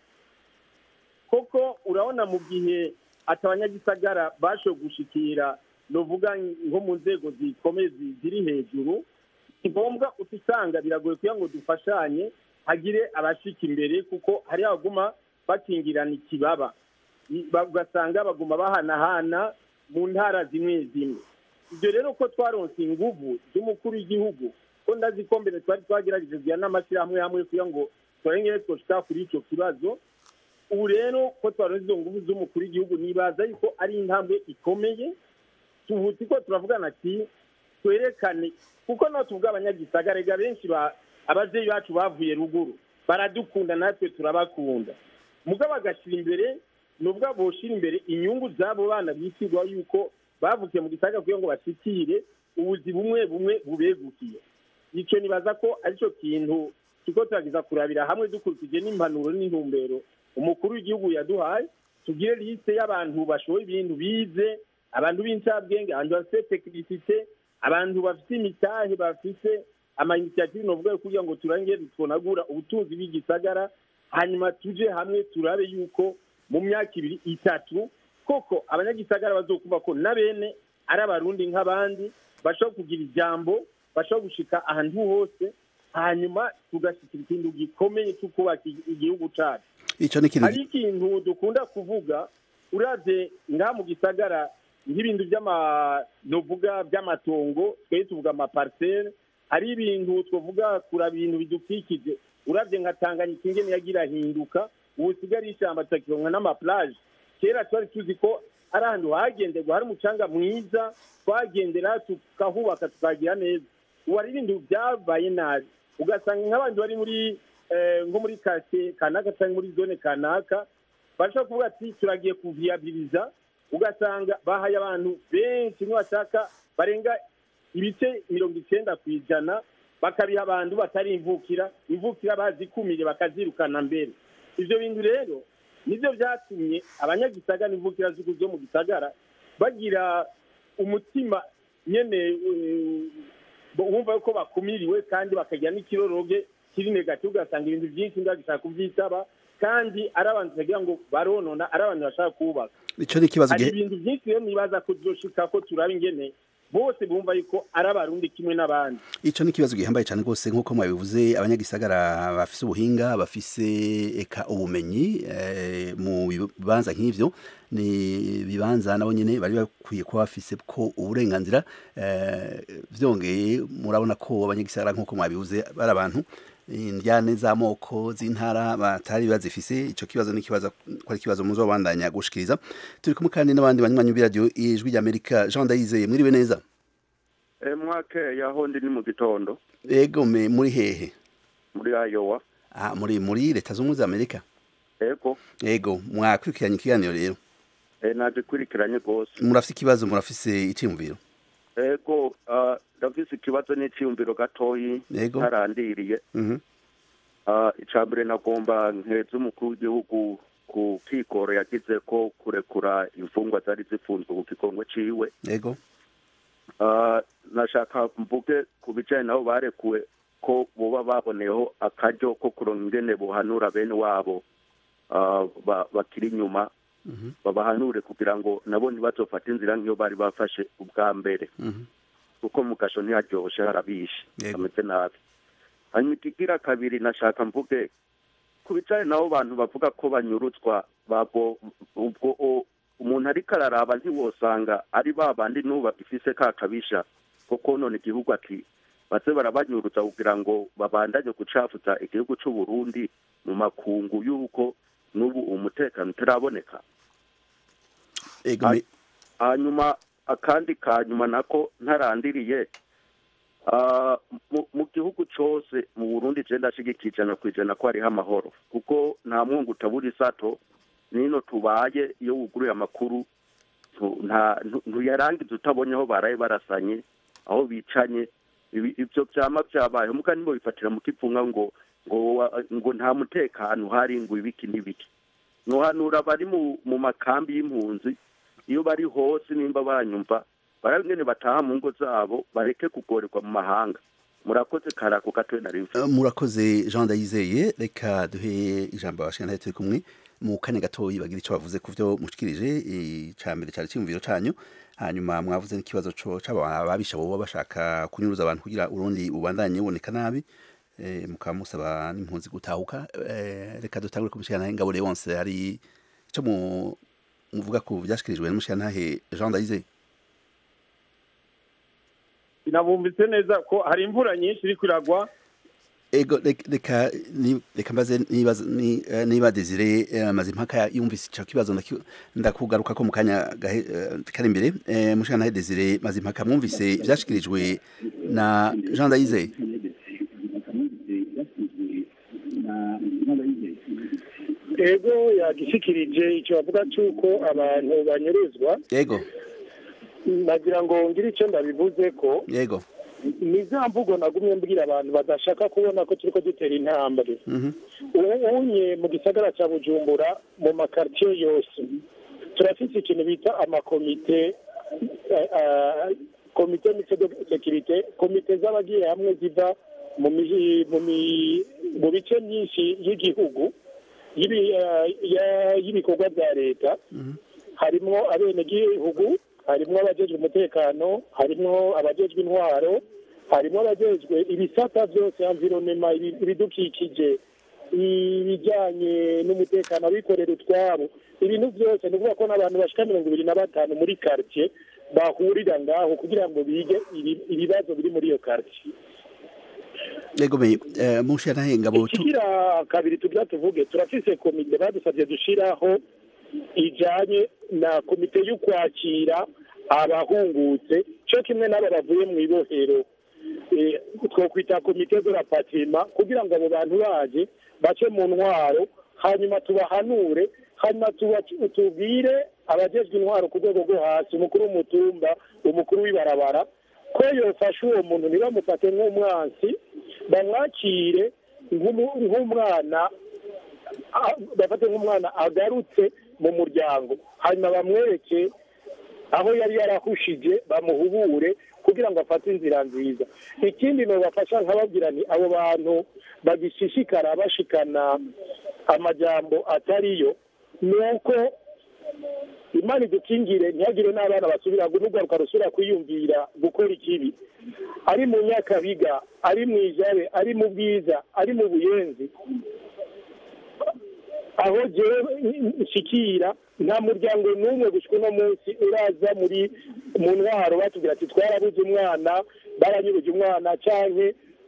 koko urabona mu gihe ati abanyagisagara bashoboye gushikira novuga nko mu nzego zikomeye zi- ziri hejuru ni ngombwa usanga biragoye kugira ngo dufashanye hagire abashika imbere kuko hari abaguma bakingirana ikibaba I- ba- ugasanga baguma bahanahana mu ntara zimwe zimwe ibyo rero ko twaronse inguvu z'umukuru w'igihugu ko ndazi ko mbere twari twagerageje kugira n'amashyirahamwe hamwe kugira ngo turengere twoshika kuri icyo kibazo ubu rero ko twaronse izo nguvu z'umukuru w'igihugu nibaza yuko ari intambwe ikomeye tuvuti ko turavugana ati twerekane kuko nawe tuvuga abanyagisagara rega benshi ba ababyeyi bacu bavuye ruguru baradukunda natwe turabakunda mugabo bagashyira imbere nubwo boshira imbere inyungu z'abo bana bitirwa yuko bavukiye mu gisagara kugira ngo bashikire ubuzi bumwe bumwe bubegukiye icyo nibaza ko aricyo kintu turiko turagiza kurabira hamwe dukurikije n'impanuro n'intumbero umukuru w'igihugu yaduhaye tugire liste y'abantu bashoboye ibintu bize abantu b'incabwenge abantu bafite tekinisite abantu bafite imitahe bafite amayinisiyative novuga yo kugira ngo turangire twonagura ubutunzi bw'igisagara hanyuma tuje hamwe turabe yuko mu myaka ibiri itatu koko abanyagisagara bazokumva ko na bene ari abarundi nk'abandi bashobora kugira ijambo bashobora gushika ahantu hose hanyuma tugashyikira ikintu gikomeye cyo kubaka igi- igihugu cyacu icyo ni ikintu hari ikintu dukunda kuvuga uravye ngaha mu gisagara nk'ibintu by'ama novuga by'amatongo twari tuvuga amaparisere hari ibintu twavuga kuraba ibintu bidukikije uravye nka tanganyika ingene yagira ahinduka ubu usigaye ishyamba tukakironka n'amaplaje kera twari tuzi ko ari ahantu hagenderwa hari umucanga mwiza twagendera tukahubaka tukagira neza ubu hari ibintu byabaye nabi ugasanga nk'abandi bari muri eh, nko muri kase kanaka cyangwa muri zone kanaka bashobora kuvuga ati turagiye kuviyabiliza ugasanga bahaye abantu benshi bashaka barenga ibice mirongo icyenda ku ijana bakabiha abantu batari imvukira imvukira bazikumire bakazirukana mbere ibyo bintu rero nibyo byatumye abanyagisagara n'imvukira z'igihugu zo mu gisagara bagira umutima nyene eh, wumva yuko bakumiriwe kandi bakagira n'ikiroroge kiri negativu ugasanga ibintu byinshi ndagishaka kubyitaba kandi ari abantu bagira ngo baronona ari abantu bashaka kubaka icyo ni ikibazo hari gihe ibintu byinshi rero nibaza ko tuzoshika ko turaba ingene bose bumva yuko ari abarundi kimwe n'abandi icyo ni ikibazo gihambaye cyane rwose nk'uko mwabivuze abanyagisagara bafise ubuhinga bafise eka ubumenyi eh, mu bibanza nk'ivyo ni ibibanza nabo nyene bari bakwiye kuba bafise ko uburenganzira eh, vyongeye murabona ko abanyagisagara nk'uko mwabivuze bari abantu indyane z'amoko z'intara batari bazifise ico kibazo n'ikibazo ko ari ikibazo muzobandanya gushikiriza turi kumwe kandi n'abandi banywanyi b'iradiyo ijwi ry'amerika jean ndayizeye mwiriwe neza mwake yaho ndi ni mu gitondo ego me muri hehe muri ayowa ah muri muri leta z'ubumwe za amerika ego ego mwakurikiranye ikiganiro rero eh, naje kwirikiranye rwose murafise ikibazo murafise iciyumviro ego ah, ndafise ikibazo n'iciyumviro gatoyi Ego. ntarandiriye Mhm. Ah, ica mbere nagomba nkeza umukuru w'igihugu ku kigoro yagize ko kurekura imfungwa zari zifunzwe ku kigongo ciwe ego Ah, nashaka mvuge ku bijanye nabo barekuwe ko boba baboneyeho akaryo ko kuronka ingene bohanura bene wabo ah, ba- bakiri inyuma Mhm. babahanure kugira ngo nabo ntibazofate inzira nk'iyo bari bafashe ubwa mbere Mhm. kuko mu gasho ntiharyoshe harabishe Yego. hameze nabi hanyuma ikigira kabiri nashaka mvuge ku bijanye nabo bantu bavuga ko banyurutswa babo ubwo o- umuntu ariko araraba ntiwosanga ari ba bandi n'ubu bagifise ka kabisha ko konona igihugu ati baze barabanyurutsa kugira ngo babandanye gucafuza igihugu c'u Burundi mu makungu y'uko n'ubu umutekano utaraboneka ego me hanyuma akandi ka nyuma nako ntarandiriye ah, mu- mu gihugu cose mu burundi je ndashigikira ijana ku ijana ko hariho amahoro kuko nta mwungu utabura isato nino tubaye iyo wuguruye amakuru tu- nta- ntu- ntuyarangiza utabonye aho baraye barasanye aho bicanye Ibi- ivyo vyama vyabaye muga nibo bifatira mu kivunga ngo ngo wa- ngo nta mutekano hari ngo ibiki n'ibiki nohanura bari mu mu makambi y'impunzi iyo bari hose nimba banyumva barabingene bataha mu ngo zabo bareke kugorerwa mu mahanga murakoze karako gatoye nari mfise Uh, murakoze jean ndayizeye reka duhe ijambo abashikana turi kumwe mu kanya gatoyi bagira ico bavuze ku vyo mushikirije ica mbere cari ciyumviro canyu hanyuma mwavuze n'ikibazo co c'ababisha boba bashaka kunyuruza abantu kugira urundi ubandanye buboneka nabi eh, mukaba musaba n'impunzi gutahuka eh, reka dutangure kumushikana ingabo wonse hari ico mu muvuga ku vyashikirijwe n'umushikantahe jean ndayizeye sinabumvise neza ko hari imvura nyinshi iri kwiragwa ego rek- reka ni- reka mbaze nibaza- ni- eh, niba desire eh, mazimpaka yumvise ico kibazo ndaki- ndakugaruka ko mu kanya gahe- eh, kari imbere Eh, mushikana desire mazimpaka mwumvise vyashikirijwe na jean ndayizeye ego yagishikirije icyo bavuga cy'uko abantu banyuruzwa yego nagira ngo ngire icyo ndabivuze ko yego ni za mvugo nagumye mbwira abantu badashaka kubona ko turi ko dutera intambwe Mhm. unye mu gisagara cya bujumbura mu makaritiye yose turafite ikintu bita amakomite eh, eh, komite mice de sekirite komite z'abagiye hamwe ziva mu miji- mu mi- mu bice myinshi y'igihugu y'ibi- eh, ya- y'ibikorwa bya leta harimwo abenegihugu harimwo abajejwe umutekano harimwo abajejwe intwaro harimwo abajejwe ibisata byose environema ibi- ibidukikije ibijyanye n'umutekano abikorera utwabo ibintu byose ni ukuvuga ko n'abantu bashika mirongo ibiri na batanu muri quartier bahurira ngaho kugira ngo bige ibi- ibibazo biri muri iyo quartier yego me eh, mushikana ngabo tu ikigira kabiri tugira tuvuge turafise komite badusabye dushiraho ijanye na komite y'ukwakira abahungutse cyo kimwe n'abo bavuye mu ibohero Eh, twokwita komite de la patrima kugira ngo abo bantu baje bace mu ntwaro hanyuma tubahanure hanyuma tuba- tubwire abajejwe intwaro ku rwego rwo hasi umukuru w'umutumba umukuru w'ibarabara ko yofasha uwo muntu ntibamufate nk'umwansi bamwakire nk'umu- nk'umwana a- bafate nk'umwana agarutse mu muryango hanyuma bamwereke aho yari yarahushije bamuhubure kugira ngo afate inzira nziza ikindi nobafasha nkababwira nti abo bantu bagishishikara bashikana amajambo atariyo ni uko imana idukingire ntihagire n'abana basubira n'urwaruka rusubira kwiyumvira gukora ikibi ari mu nyakabiga ari mu ijabe ari mu bwiza ari mu buyenzi aho jewe nshikira nta muryango n'umwe gushika uno munsi uraza muri mu ntwaro batubwira ati twarabuze umwana baranyuruje umwana canke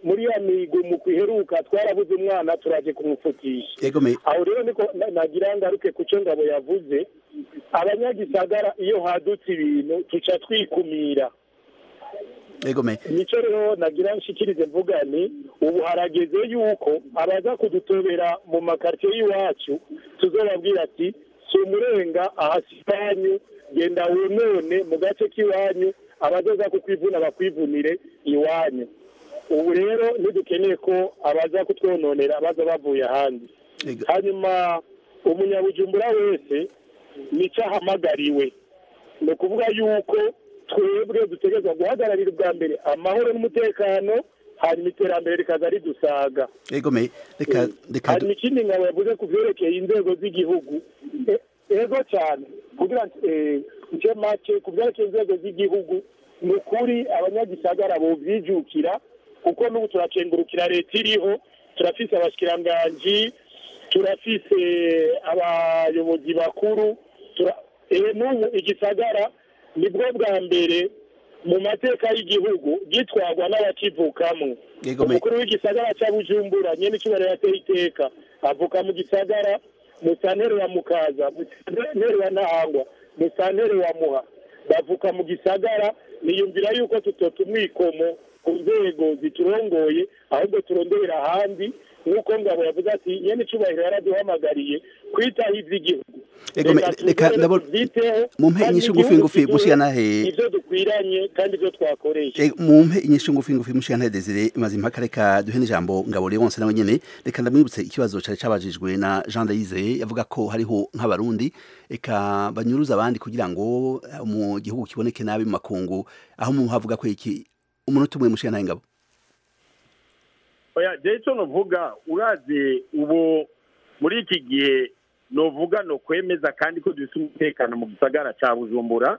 muri ya migumu iheruka twarabuze umwana turaje kumupfutisha yego me aho rero niko na- nagira ngaruke ku cyo ngabo yavuze abanyagisagara iyo hadutse ibintu tuca twikumira yego me nicyo rero nagira nshikirize mvuga ni ubu harageze yuko abaza kudutobera mu makaritsiye y'iwacu tuzobabwira ati si umurenga aha si iwanyu genda wonone mu gace k'iwanyu abazoza kukwivuna bakwivunire iwanyu ubu rero ntidukeneye ko abaza kutwononera baza bavuye ahandi yego hanyuma umunyabujumbura wese nicyo ahamagariwe ni ukuvuga yuko twebwe dutegerezwa guhagararira ubwa mbere amahoro n'umutekano hanyuma iterambere rikaza ridusaga yego me reka reka hanyuma ikindi ngabo yavuze ku byerekeye inzego z'igihugu E- ego cyane kugira ngo eh, nce make ku byerekeye inzego z'igihugu ni ukuri abanyagisagara bovyijukira kuko n'ubu turakengurukira leta iriho turafise abashikiranganji turafise abayobozi bakuru tura- eh, n'ubu igisagara nibwo bwa mbere mu mateka y'igihugu gitwarwa n'abakivukamwo Yego, me- umukuru w'igisagara cya bujumbura nyene icyubahiro yateye iteka avuka mu gisagara mu santere wa mukaza mu santere wa ntahangwa mu santere wa muha bavuka mu gisagara niyumvira yuko tutota umwikomo ku nzego ziturongoye ahubwo turondera ahandi nk'uko ngabo yavuze ati nyene icyubahiro yaraduhamagariye kwitaho ivy'igihugu Ego, me- reka ndabona- tuvyiteho mumpe kandi inyishu ngufi igihugu ngufi, kiduhe mushikanahe. ivyo dukwiranye kandi ivyo twakoresha E, mumpe inyishu ngufi ngufi mushikana Desire maze impaka reka duhe n'ijambo ngabo Leonce nawe nyene reka ndamwibutse ikibazo cari cabajijwe na Jean Dayize yavuga ko hariho nk'abarundi eka banyuruza abandi kugira ngo eh, mu gihugu kiboneke nabi mu makungu aho mu havuga ko iki umunota umwe mushikana ngabo oya jewe icyo novuga urazi ubu muri iki gihe novuga no kwemeza kandi ko dufite umutekano mu gisagara ca bujumbura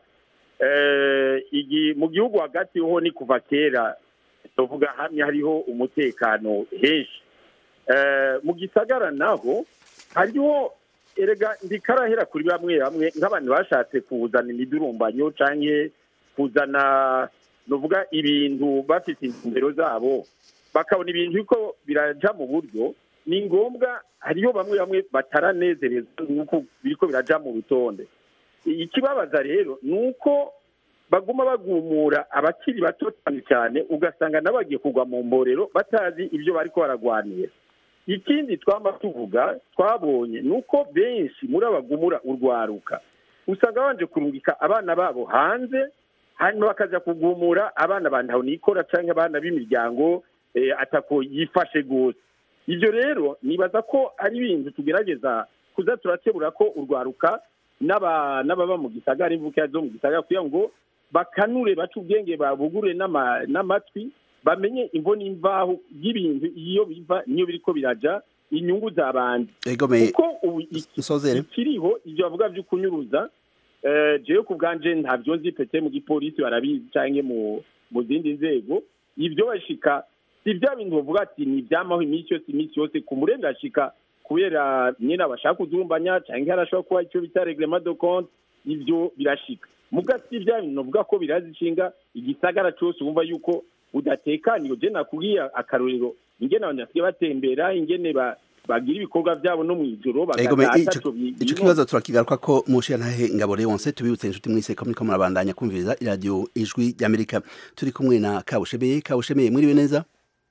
Eh, igi- mu gihugu hagati ho ni kuva kera novuga hamwe hariho umutekano henshi Eh, mu gisagara naho hariho erega ndikarahera kuri bamwe bamwe nk'abantu bashatse kuzana imidurumbanyo canke kuzana novuga ibintu bafite intumbero zabo bakabona ibintu yuko biraja mu buryo ni ngombwa hariho bamwe bamwe bataranezerezwa nuko biriko biraja mu rutonde ikibabaza rero ni uko baguma bagumura abakiri bato cyane cyane ugasanga n'abagiye kugwa mu mborero batazi ibyo bariko baragwanira ikindi twama tuvuga twabonye ni uko benshi muri abagumura urwaruka usanga babanje kurungika abana babo hanze hanyuma bakaza kugumura abana ba nikora cyangwa abana b'imiryango eh, atako yifashe rwose ibyo rero nibaza ko ari ibintu tugerageza kuza turakebura ko urwaruka n'aba- n'ababa mu gisagara imvukira zo mu gisagara kugira ngo bakanure bace ubwenge babugure n'ama- n'amatwi bamenye imvo n'imvaho y'ibintu iyo biva niyo biriko biraja inyungu za bandi Ego me kuko ubu iki- nsozere ikiriho ibyo bavuga byo kunyuruza eh, jewe ku bwanje ntabyo nzi pete mu gipolisi barabizi canke mu mu zindi nzego ibyo bashika si bya bintu bavuga ati ni ibyamaho iminsi yose iminsi yose ku murenga ashika kubera nyine abashaka kudurumbanya canke harashobora kuba icyo bita reglement de compte ibyo birashika muga si bya bintu bavuga ko birazishinga igisagara cyose wumva yuko udatekaniwe je nakubwiye akarorero ingene abantu basigaye batembera ingene ba bagira ibikorwa byabo no mu ijoro Ego me bagataha ico ataco bi- ico birimo. kibazo turakigaruka ko mushikana ngabo Leonce tubibutse inshuti mwise ko muriko murabandanya kumviriza radio ijwi ry'Amerika turi kumwe na Kabushebe Kabushebe mwiriwe neza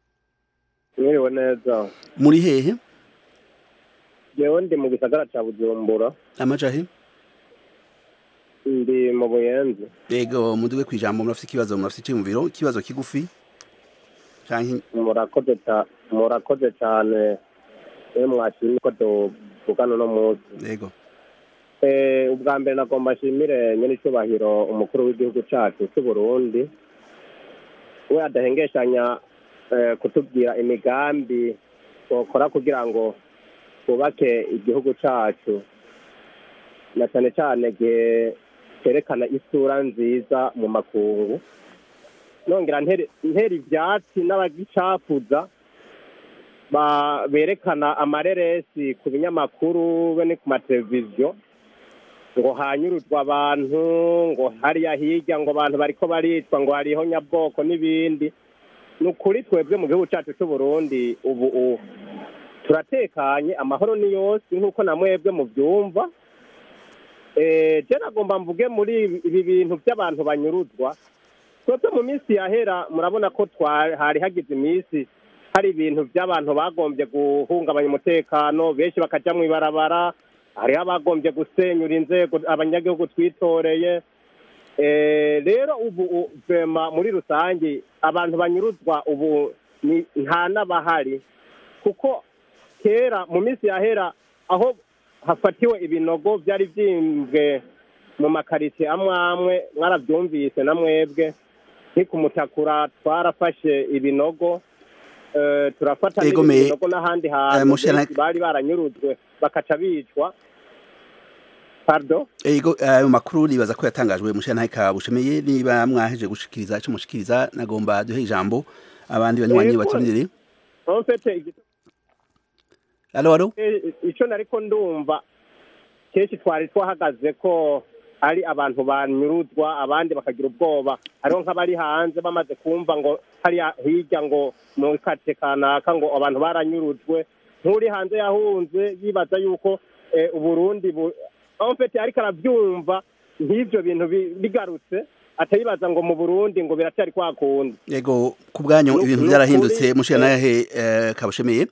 mwiriwe neza muri hehe jewe ndi mu gisagara ca bujumbura amajahe ndi mu buyenzi Ego muduge kwijambo murafite ikibazo murafite iciyumviro ikibazo kigufi canke murakoze ca- murakoze cane iyo mwashimye ko tuvugana uno munsi Ego Eh, ubwa mbere nagomba nshimire nyene icubahiro umukuru w'igihugu cacu c'uburundi we adahengeshanya eh, kutubwira imigambi twokora kugira ngo twubake igihugu cacu na cane cane gihe cerekana isura nziza mu makungu nongera ntere- ntera ivyatsi n'abagicafuza ba- berekana amareresi ku binyamakuru be ni ku mateleviziyo ngo hanyuruzwa abantu ngo hariya hirya ngo abantu bariko baricwa ngo hariho nyabwoko n'ibindi ni ukuri twebwe mu gihugu cyacu cy'u Burundi ubu u- turatekanye amahoro ni yose nk'uko na mwebwe mubyumva Eh, je nagomba mvuge muri ibi- ibi bintu by'abantu banyuruzwa twebwe mu minsi yahera murabona ko twa- hari hagize iminsi hari ibintu by'abantu bagombye guhungabanya umutekano benshi bakaja mu ibarabara hariho abagombye gusenyura inzego abanyagihugu twitoreye Eh, rero ubu u- vema muri rusange abantu banyuruzwa ubu ni- nta n'abahari kuko kera mu minsi yahera aho hafatiwe ibinogo byari byimbwe mu makaritsiye amwe amwe mwarabyumvise na mwebwe nk'ikumutakura twarafashe ibinogo eh, turafata Ego n'ibindi me- binogo n'ahandi eh, hantu Mushana- benshi bari baranyurujwe bakaca bicwa pardon ego ayo makuru nibaza ko yatangajwe mushana ka bushemeye niba mwaheje gushikiriza ico mushikiriza nagomba duhe ijambo abandi banywanyi Ego. baturindire en fait igi- alo alo Eh, icyo nariko ndumva kenshi twari twahagaze ko ari abantu banyuruzwa abandi bakagira ubwoba hariho nk'abari hanze bamaze kumva ngo hariya hirya ngo mu kate kanaka ngo abantu baranyurujwe nk'uri hanze yahunze yibaza yuko eh, uburundi bu en fait ariko arabyumva nk'ivyo bintu bi- bigarutse atayibaza ngo mu burundi ngo biracyari kwa kundi ego ku bwanyu Nu- ibintu nukuri, byarahindutse mushana eh, yahe eh, kabushemeye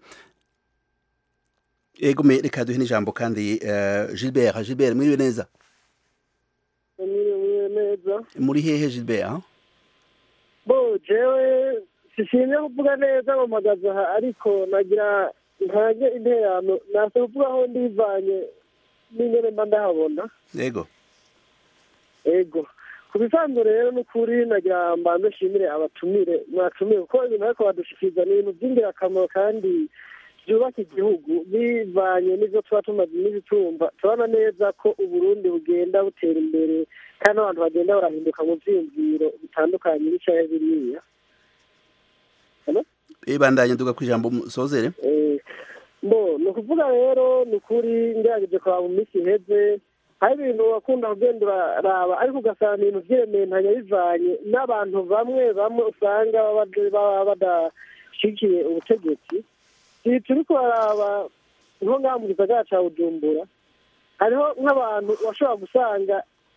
ego me reka duhe n'ijambo kandi eh, Gilbert Gilbert mwiriwe neza mwiriwe neza muri hehe Gilbert ah? bo jewe sishimye kuvuga neza mu magazi aha ariko nagira ntange interano nase kuvuga aho ndivanye n'ingene mba ndahabona ego ego ku bisanzwe rero ni ukuri nagira mbanze nshimire abatumire mwatumiye kuko ibintu ariko badushikiriza ni ibintu by'ingirakamaro kandi byubaka igihugu bivanye n'ibyo tuba tumaze iminsi tumva turabona neza ko uburundi bugenda butera imbere kandi abantu bagenda barahinduka mu vyiyumviro bitandukanye bicaye biriya ibandanye nduga ku ijambo musozere Eh, bo ni ukuvuga rero ni ukuri ngerageje kuraba mu minsi iheze hari ibintu wakunda kugenda uraraba ariko ugasanga ibintu vyiremeye bivanye n'abantu bamwe bamwe usanga baba baba badashigikiye ubutegetsi ibi turi kuraraba nko ngaha mu gisagara ca bujumbura hariho nk'abantu bashobora gusanga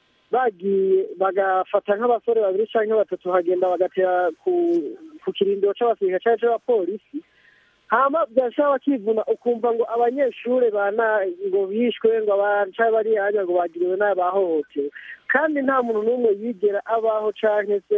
bagiye bagafata nk'abasore babiri canke batatu bagenda bagatera ku ku kirindiro c'abasirikare canke c'abapolisi hama byashaba bakivuna ukumva ngo abanyeshure bana ngo bishwe ngo abaca bari hanya ngo bagiriwe nabi bahohotewe kandi nta muntu n'umwe yigera abaho canke se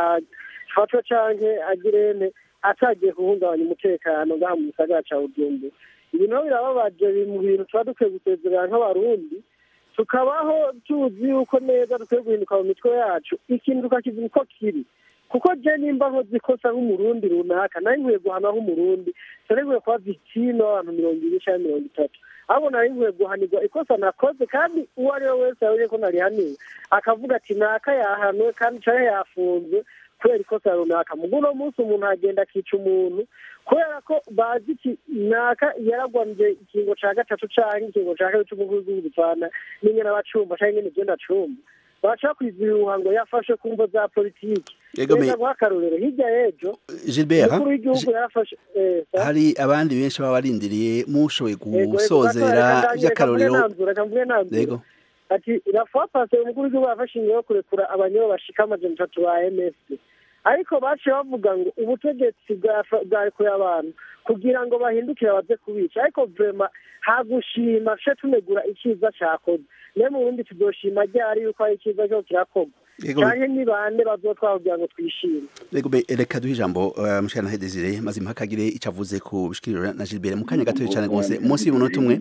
afatwa canke agirene atagiye guhungabanya umutekano ngaha mu gisagara ca bujumbura ibintu rero birababaje biri mu bintu tuba dukwiye gusezerera nk'abarundi tukabaho tuzi yuko neza dukwiye guhinduka mu mitwe yacu ikintu tukakivuga uko kiri kuko je nimba nkoze ikosa nk'umurundi runaka nari nkwiye guhana nk'umurundi nari nkwiye kuba victime w'abantu mirongo ibiri canke mirongo itatu ahubwo nari nkwiye guhanirwa ikosa nakoze kandi uwo ari we wese yabonye ko narihaniwe akavuga ati naka yahanwe kandi canke yafunzwe kubera ikosa runaka mugu uno munsi umuntu agenda akica umuntu kubera ko bazi iki naka yaragwanje ikingo ca gatatu canke ikingo ca kabiri c'umukuru w'igihugu gipfana n'ingene abacumba canke ingene igenda cumba baca kwiziruha ngo yafashe ku mvo za politiki Ego me- reka guha akarorero hirya y'ejo Gilbert umukuru w'igihugu yarafashe eh, sa- hari abandi benshi baba barindiriye mushoboye Ego, ego, gusozera reka- reka- by'akarorero reka mvuge nanzura, reka mvuge nanzura. yego ati rafuwa pase umukuru w'igihugu yafashe ingingo yo kurekura abanyoro bashika amajana atatu ba ms ariko baciye bavuga ngo ubutegetsi bwafa- bwarekuye abantu kugira ngo bahindukire baze kubica ariko vrema hagushima ce tunegura icyiza cakoze naye mu burundi tuzoshima ryari yuko hari icyiza cyo kirakorwa Yego. canke ni bande bazotwara kugira ngo twishime Rego be reka duhe ijambo uh, mushana Desire mazima hakagire ico avuze ku bishikiriro na Gilbert mu kanya gato cyane rwose munsi y'umunota umwe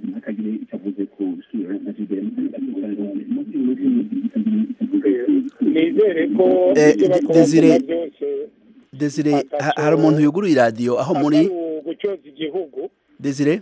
nizere ko Eh, ibyo bakora Desire- byose Desire ha- hari umuntu yuguruye radio aho muri atari ugutyoza igihugu Desire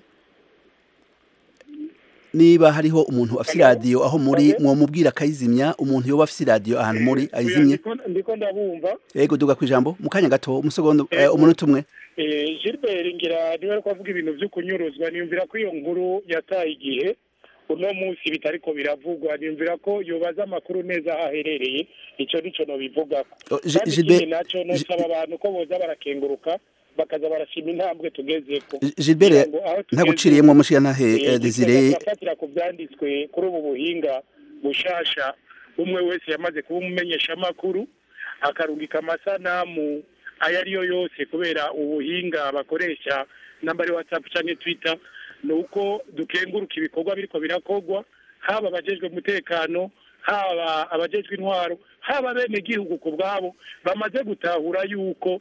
niba hariho umuntu afite radio aho muri mwomubwira akayizimya umuntu yoba afite radio ahantu muri ayizimye Ndiko- ndiko ndabumva yego duga ku ijambo mu kanya gato umusegonda eh, umunota umwe Eh, Gilbert ngira niwe ariko avuga ibintu byo kunyuruzwa niyumvira ko iyo nkuru yataye igihe uno munsi bitariko biravugwa nimvira ko yobaza amakuru neza aho aherereye ico nico nobivugako Oh, Gi- kandi Gilbert- ikindi naco nosaba abantu ko boza barakenguruka bakaza barashima intambwe tugezeko Gilbert Kugira ngo aho tugeze, ntaguciriyemwo mushikanahe eh, eh, Desire tugafatira ku vyanditswe kuri ubu buhinga bushasha umwe wese yamaze kuba umumenyesha amakuru akarungika amasanamu ayo ariyo yose kubera ubuhinga bakoresha namba ari whatsapp canke twitter ni uko dukenguruka ibikorwa biriko birakorwa haba abajejwe umutekano haba abajejwe intwaro haba bene gihugu ku bwabo bamaze gutahura yuko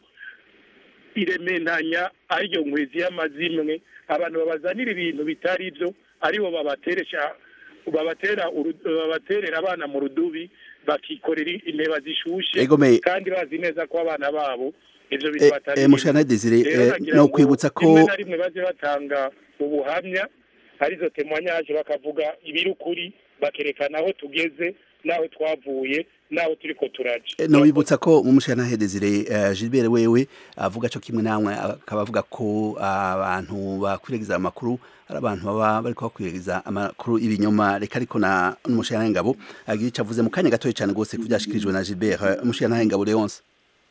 irementanya ariyo nkwizi y'amazimwe abantu babazanira ibintu bitari byo aribo babateresha babatera uru- babaterera abana mu rudubi bakikorera inteba zishushe Egome. kandi bazi neza ko abana babo ivyo bintu Eh, batari eh, Mushana Desire, Rero eh, nagira no ngo kwibutsa ko- rimwe na rimwe baze batanga ubuhamya arizo temwanyaje bakavuga ibiri ukuri bakerekana aho tugeze n'aho twavuye n'aho turiko turaja Eh, nobibutsa ko mu mushikanahe Desire eh, Gilbert wewe avuga co kimwe namwe akaba avuga ko abantu bakwiragiza amakuru ari abantu baba bariko bakwiragiza amakuru ibinyoma reka ariko na n'umushikanahe ngabo agira ico avuze mu kanya gatoya cane gose kuvyashikirijwe na Gilbert eh, umushikanahe ngabo Leonce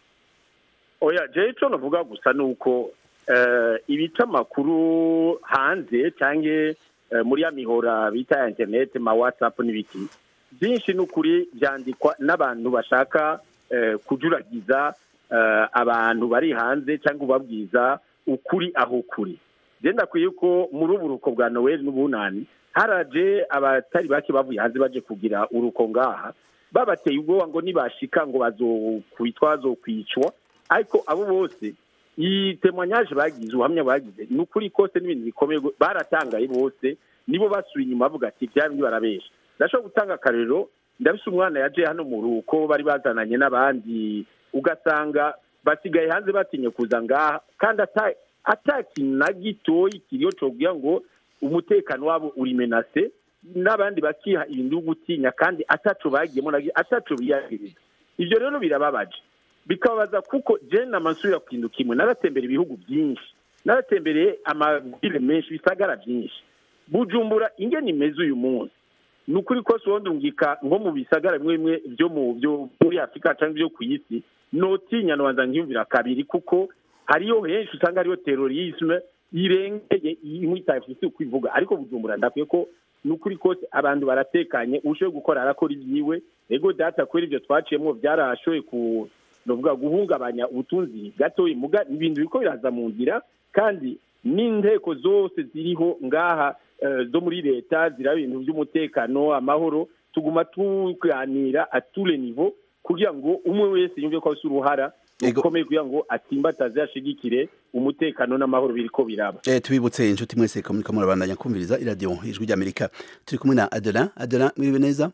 oya jewe ico navuga gusa ni uko eh, ibica amakuru hanze canke eh, muri ya mihora bita ya interineti ma whatsapp n'ibiki byinshi ni ukuri byandikwa n'abantu bashaka eh, kujuragiza eh, abantu bari hanze cyangwa ubabwiza ukuri aho kuri je ndakwiye ko muri ubu ruko bwa noel n'ubunani haraje abatari bake bavuye hanze baje kugira uruko ngaha babateye ubwoba ngo nibashika ngo bazokwitwa bazokwicwa ariko abo bose iyi temwanyaje bagize ubuhamya bagize ni ukuri kose n'ibintu bikomeye go- baratangaye bose nibo basuye inyuma bavuga ati bya bindi barabesha ndashobora gutanga akarero ndabise umwana yaje hano mu ruko bari bazananye n'abandi ugasanga basigaye hanze batinye kuza ngaha kandi ata- ata kintu na gitoyi kiriho cobwira ngo umutekano wabo uri menase n'abandi bakiha ibintu byo gutinya kandi ataco bagiyemo na gi- ataco biyagiriza ivyo rero birababaje bikababaza kuko je namasubira kuhinduka imwe naratembera ibihugu byinshi naratembereye amabwire menshi bisagara byinshi bujumbura ingene imeze uyu munsi ni ukuri kose ubundi ngika nko mu bisagara bimwe bimwe byo mu byo muri afurika cyangwa ibyo ku isi notinya nobanza nkiyumvira kabiri kuko hariyo henshi usanga hariyo terorisme irengeye imwitaye isi kwivuga ariko bujumbura ndakwiye ko ni ukuri kose abantu baratekanye ushoboye gukora arakora ibyiwe ego data kubera ibyo twaciyemo byarashoboye ku novuga guhungabanya ubutunzi gatoya muga ibintu biriko biraza mu nzira kandi n'inteko zose ziriho ngaha eh, zo muri leta ziraba ibintu by'umutekano amahoro tuguma tuganira a tous les niveaux kugira ngo umwe wese yumve ko afite uruhara rukomeye kugira ngo atimbataze ashigikire umutekano n'amahoro biriko biraba Eh, tubibutse inshuti mwese ko muriko murabandanya kumviriza iradiyo ijwi ry'amerika turi kumwe na Adelan Adelan mwiriwe neza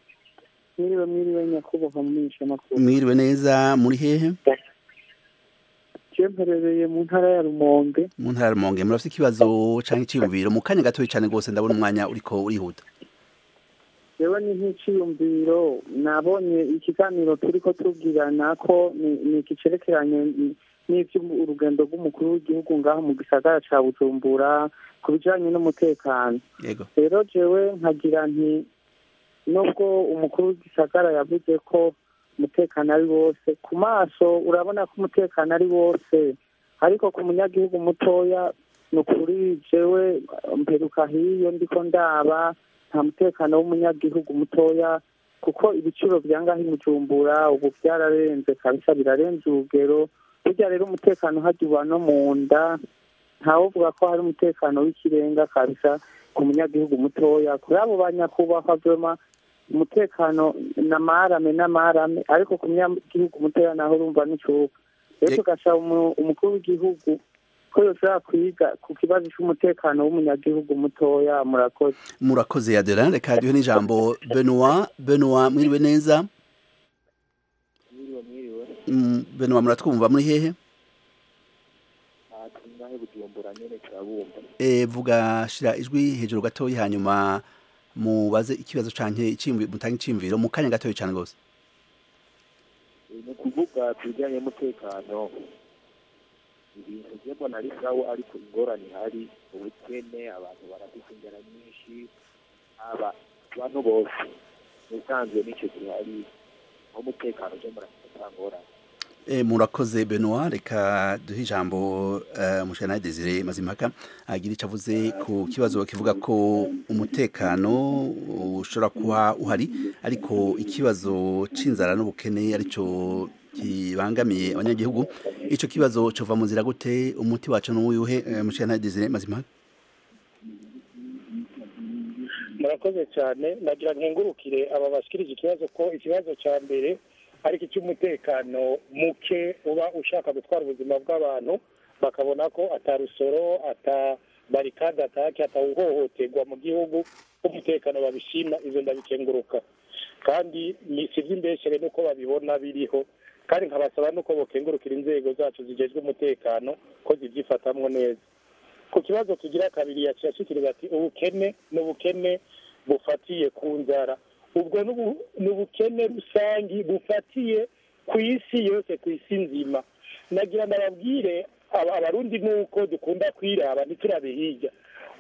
mwiriwe mwiriwe nyakubahwa mumenyesha amakuru mwiriwe neza muri hehe je mperereye mu ntara ya rumonge mu ntara ya Rumonge murafite ikibazo canke iciyumviro mu kanya gatoya cane gose ndabona umwanya uriko urihuta yewe ni nk'iciyumviro nabonye ikiganiro turiko tubwirana ko ni- ni ikicerekeranye n'ivy'urugendo rw'umukuru w'igihugu ngaho mu gisagara ca bujumbura ku bijanye n'umutekano yego rero jewe nkagira nti nubwo umukuru w'igisagara yavuze ko umutekano ari wose ku maso urabona ko umutekano ari wose ariko ku munyagihugu mutoya ni ukuri jewe mperuka hiyo ndiko ndaba nta mutekano w'umunyagihugu mutoya kuko ibiciro bya ngaho i bujumbura ubu byararenze kabisa birarenze urugero burya rero umutekano hajya uba no mu nda ntawuvuga ko hari umutekano w'ikirenga kabisa ku munyagihugu mutoya kuri abo banyakubahwa vyema umutekano n'amarame n'amarame ariko ku munyagihugu mutoya naho urumva n'icuka rero tugasaba umu- umukuru w'igihugu ko yoshobora kwiga ku kibazo c'umutekano w'umunyagihugu mutoya murakoze murakoze Adelan reka duhe n'ijambo Benoit Benoit mwiriwe neza mwiriwe mwiriwe Mm, Benoit muratwumva muri hehe aha turi ngahe bujumbura nyene turabumva Eh, vuga shira ijwi hejuru gatoya hanyuma mubaze ikibazo canke iciyumviro mutange iciyumviro mu kanya gatoya cane gose Eh, ni ukuvuga ku bijyanye n'umutekano ibintu byo mbona ari sawa ariko ingorane ihari ubukene abantu barafite inzara nyinshi aba abantu bose musanzwe n'icyo gihe hari aho umutekano uje muratangorana E, murakoze Benoit reka duhe ijambo uh, mushana Desire Mazimpaka agira icyo avuze ku kibazo kivuga ko umutekano ushobora kuba uhari ariko ikibazo c'inzara n'ubukene arico kibangamiye abanyagihugu ico kibazo cova mu nzira gute umuti wacu n'uyuhe uh, mushana Desire Mazimpaka murakoze cyane nagira nkengurukire aba bashikirije ikibazo ko ikibazo cya mbere ariko icy'umutekano muke uba ushaka gutwara ubuzima bw'abantu bakabona ko atarusoro atabarikade atake atawuhohoterwa mu gihugu umutekano babishima izo ndabikenguruka kandi ni si iby'imbeshere nuko babibona biriho kandi nkabasaba nuko bokengurukira inzego zacu zijejwe umutekano ko zibyifatamwo neza ku kibazo tugira kabiri yacashikiriza ati ubukene ni ubukene bufatiye ku nzara ubwo n'ubu- ni ubukene rusangi bufatiye ku isi yose ku isi nzima nagira ndababwire aba- abarundi nuko dukunda kwiraba ntiturabe hirya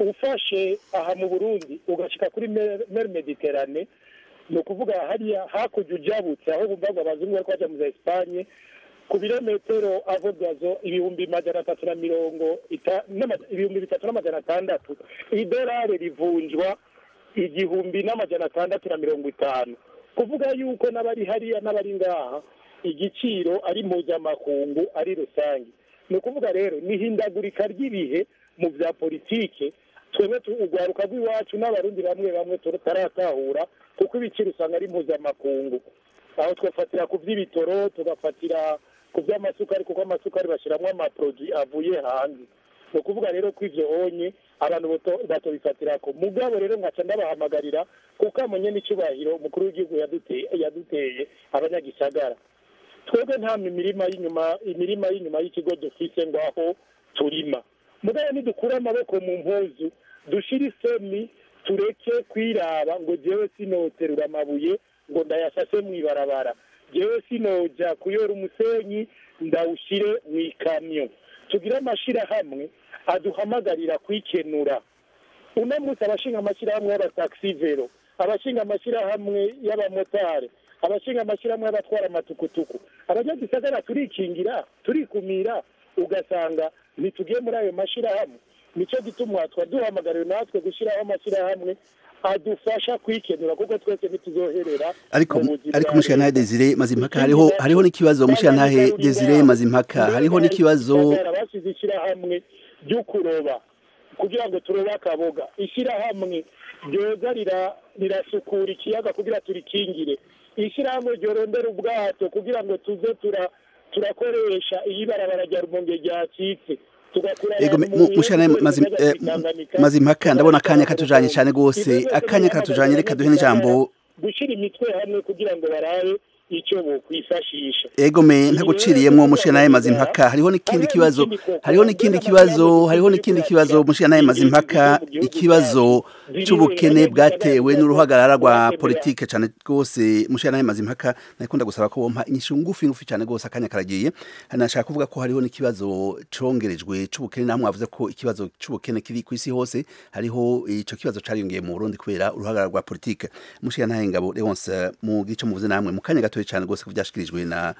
ufashe aha mu burundi ugashika kuri mer mer mediterane ni ukuvuga hariya hakurya ujabutse aho bumva ngo abazungu bariko baja mu za esipanye ku birometero avugwazo ibihumbi magana atatu na mirongo ita- n'ama- ibihumbi bitatu n'amajana atandatu idolari rivunjwa igihumbi n'amajana atandatu na mirongo itanu kuvuga yuko n'abari hariya n'abari ngaha igiciro ari mpuzamakungu ari rusange ni ukuvuga rero n'ihindagurika ry'ibihe mu bya politike twebwe tu- urwaruka rw'iwacu n'abarundi bamwe bamwe tutaratahura kuko ibiciro usanga ari mpuzamakungu aho twafatira ku by'ibitoro tugafatira ku by'amasukari kuko amasukari bashyiramo amaproduwi avuye hanze ni ukuvuga rero ko ivyo onye abantu bato- batobifatira ko mugabo rero nkaca ndabahamagarira kuko amenye n'icyubahiro umukuru w'igihugu yaduteye yaduteye abanyagisagara twebwe nta mirima y'inyuma imirima y'inyuma y'ikigo dufise ngo aho turima mugabo nidukure amaboko mu mpuzu dushire isemi tureke kwiraba ngo jewe sinoterura amabuye ngo ndayasase mw'ibarabara jewe sinoja kuyora umusenyi ndawushire mw'ikamyo tugire amashirahamwe aduhamagarira kwikenura uno munsi abashinga amashyirahamwe y'abataxi vero abashinga amashyirahamwe y'abamotari abashinga amashyirahamwe y'abatwara amatukutuku abanyagisagara turikingira turikumira ugasanga ntitugiye muri ayo mashyirahamwe nicyo gituma twa duhamagariwe natwe gushyiraho amashyirahamwe adufasha kwikenura kuko twese ntituzoherera ariko mu buzima ariko bwa mushana leta. Desire Mazimpaka hariho hariho n'ikibazo mushana Desire Mazimpaka hariho n'ikibazo Gisagara basize ishyirahamwe ryo kuroba kugira ngo turobe akaboga ishyirahamwe ryoza rira- rirasukura ikiyaga kugira turikingire ishyirahamwe ryorondera ubwato kugira ngo tuze tura turakoresha iyo ibarabara rya rumonge ryacitse tugakura Ego abantu mu- mu mushana bihugu Mazim- bajya eh, kwitanganika, Mazimpaka ndabona akanya tugatwara katujanye cyane gose Ibyo byose akanya katujanye reka duhe n'ijambo gushyira imitwe hamwe kugira ngo barabe icyo bokwifashisha Ego me ntaguciriyemwo mushana Mazimpaka hariho n'ikindi kibazo hariho n'ikindi kibazo hariho n'ikindi kibazo mushana Mazimpaka ikibazo c'ubukene bwatewe n'uruhagarara rwa politike cyane gose mushana Mazimpaka nakunda gusaba ko bompa inyishu ngufi ngufi cyane gose akanya karagiye nashaka kuvuga ko hariho n'ikibazo congerejwe c'ubukene namwe avuze ko ikibazo c'ubukene kiri ku isi hose hariho ico kibazo cariyongeye mu Burundi kubera uruhagarara rwa politike mushana ngabo Leonce mu gice muvuze namwe mu kanya gatoya cyane gose kuvyashikirijwe na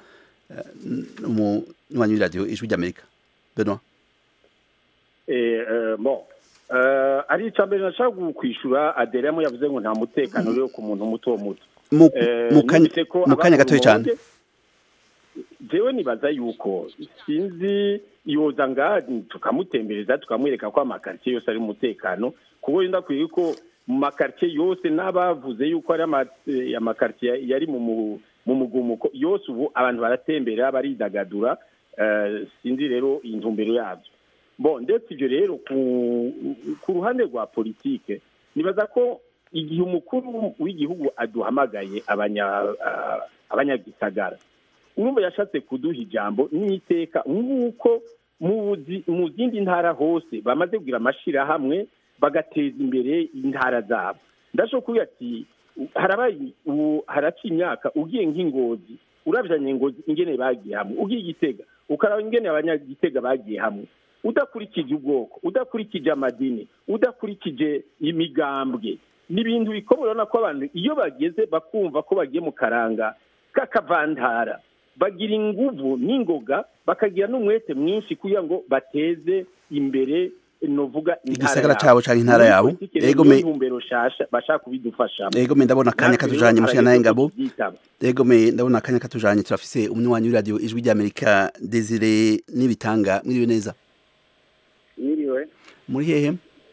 umunywanyi w'iradiyo ijwi ry'amerika benoit Eh, eh, bon Eh, ari icya mbere nashaka kwishura aderemo yavuze ngo nta mutekano uri ku muntu muto muto Mu- Eh, mu kanya- numvise ko mu kanya abakuru gatoya cyane. bonge, jewe nibaza yuko sinzi yoza nga tukamutembereza tukamwereka ko amakaritsiye yose ari umutekano kuko yenda kwiye ko mu makaritsiye yose n'abavuze yuko ari ama- eh, amakaritsiye yari mu mu- mu mugumuko yose ubu abantu baratembera baridagadura eh, sinzi rero intumbero yabyo bon ndetse ibyo rero ku ku ruhande rwa politike nibaza ko igihe umukuru w'igihugu aduhamagaye abanya ah, abanyagisagara urumva yashatse kuduha ijambo n'iteka nk'uko mu zi- mu zindi ntara hose bamaze kugira amashyirahamwe bagateza imbere intara zabo ndashobora kuvuga ati harabaye ubu haraca imyaka ugiye nk'ingozi urabyanye ingozi ingene bagiye hamwe ugiye igitega ukaraba ingene abanyagitega bagiye hamwe udakurikije ubwoko udakurikije amadini udakurikije imigambwe ni ibintu bikomeye urabona ko abantu iyo bageze bakumva ko bagiye mu karanga k'akavantara bagira inguvu n'ingoga bakagira n'umwete mwinshi kugira ngo bateze imbere novuga Igisagara cabo canke intara yabo. Ego me- ntumbero shasha bashaka kubidufashamo Ego me ndabona akanya Natwe rero katujanye mushika naye harageze ko ngabo. tuvyitaba. Ego me ndabona akanya katujanye turafise umunywanyi w'iradio ijwi ry'Amerika Desire n'ibitanga mwiriwe neza. Yiriwe. Muri hehe?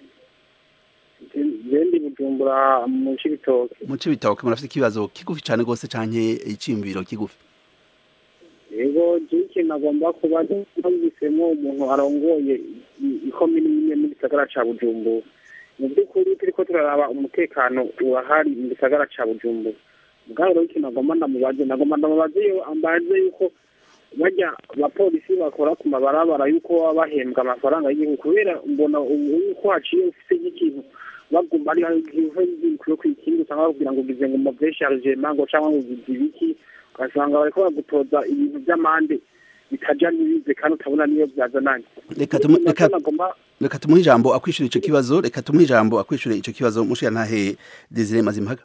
Jendi bujumbura mu Cibitoke. Mu Cibitoke murafise ikibazo kigufi cane gose canke iciyumviro kigufi. Yego je ikintu agomba kuba ntumvisemo umuntu arongoye i- ikomini imwe mu gisagara ca Bujumbura. Mu by'ukuri turiko turaraba umutekano urahari mu gisagara ca Bujumbura. Mugabo rero ikintu agomba ndamubaze nagomba ndamubaze yo ambaze yuko bajya abapolisi bakora ku mabarabara yuko baba bahembwa amafaranga y'igihugu kubera mbona ubu yuko haciye ufise nk'ikintu baguma ari kuri kwikindi usanga bakubwira ngo ugize ngo move chargement ngo cyangwa ngo ugize ibiki ugasanga bariko bagutoza ibintu by'amande bitaja n'ibize kandi utabona niyo byazananye Reka tumu- reka nagomba reka tumuhe ijambo akwishura ico kibazo reka tumuhe ijambo akwishura ico kibazo mushika ntahe Desire Mazimpaka.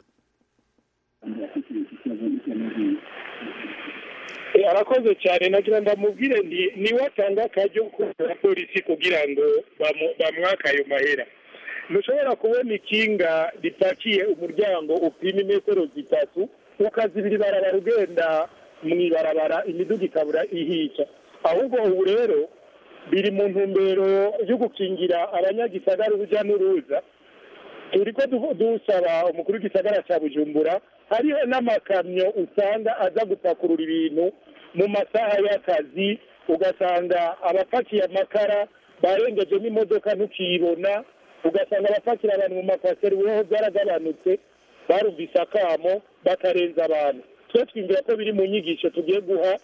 Eh, arakoze cyane nagira ndamubwire nti niwe atanga akaryo kubera polisi kugira ngo bamu- bamwake ayo mahera ntushobora kubona ikinga ripakiye umuryango upima imetero zitatu ukazibira ibarabara ugenda mu ibarabara imiduga ikabura ihica ahubwo ubu rero biri mu ntumbero yo gukingira abanyagisagara urujya n'uruza turiko du- dusaba umukuru w'igisagara cya bujumbura hariho n'amakamyo usanga aza gupakurura ibintu mu masaha y'akazi ugasanga abapakiye amakara barengeje n'imodoka ntukiyibona ugasanga abapakira abantu mu makwaseri weho byaragabanutse barumvise akamo bakarenza abantu twe twumvira ko biri mu nyigisho tugiye guha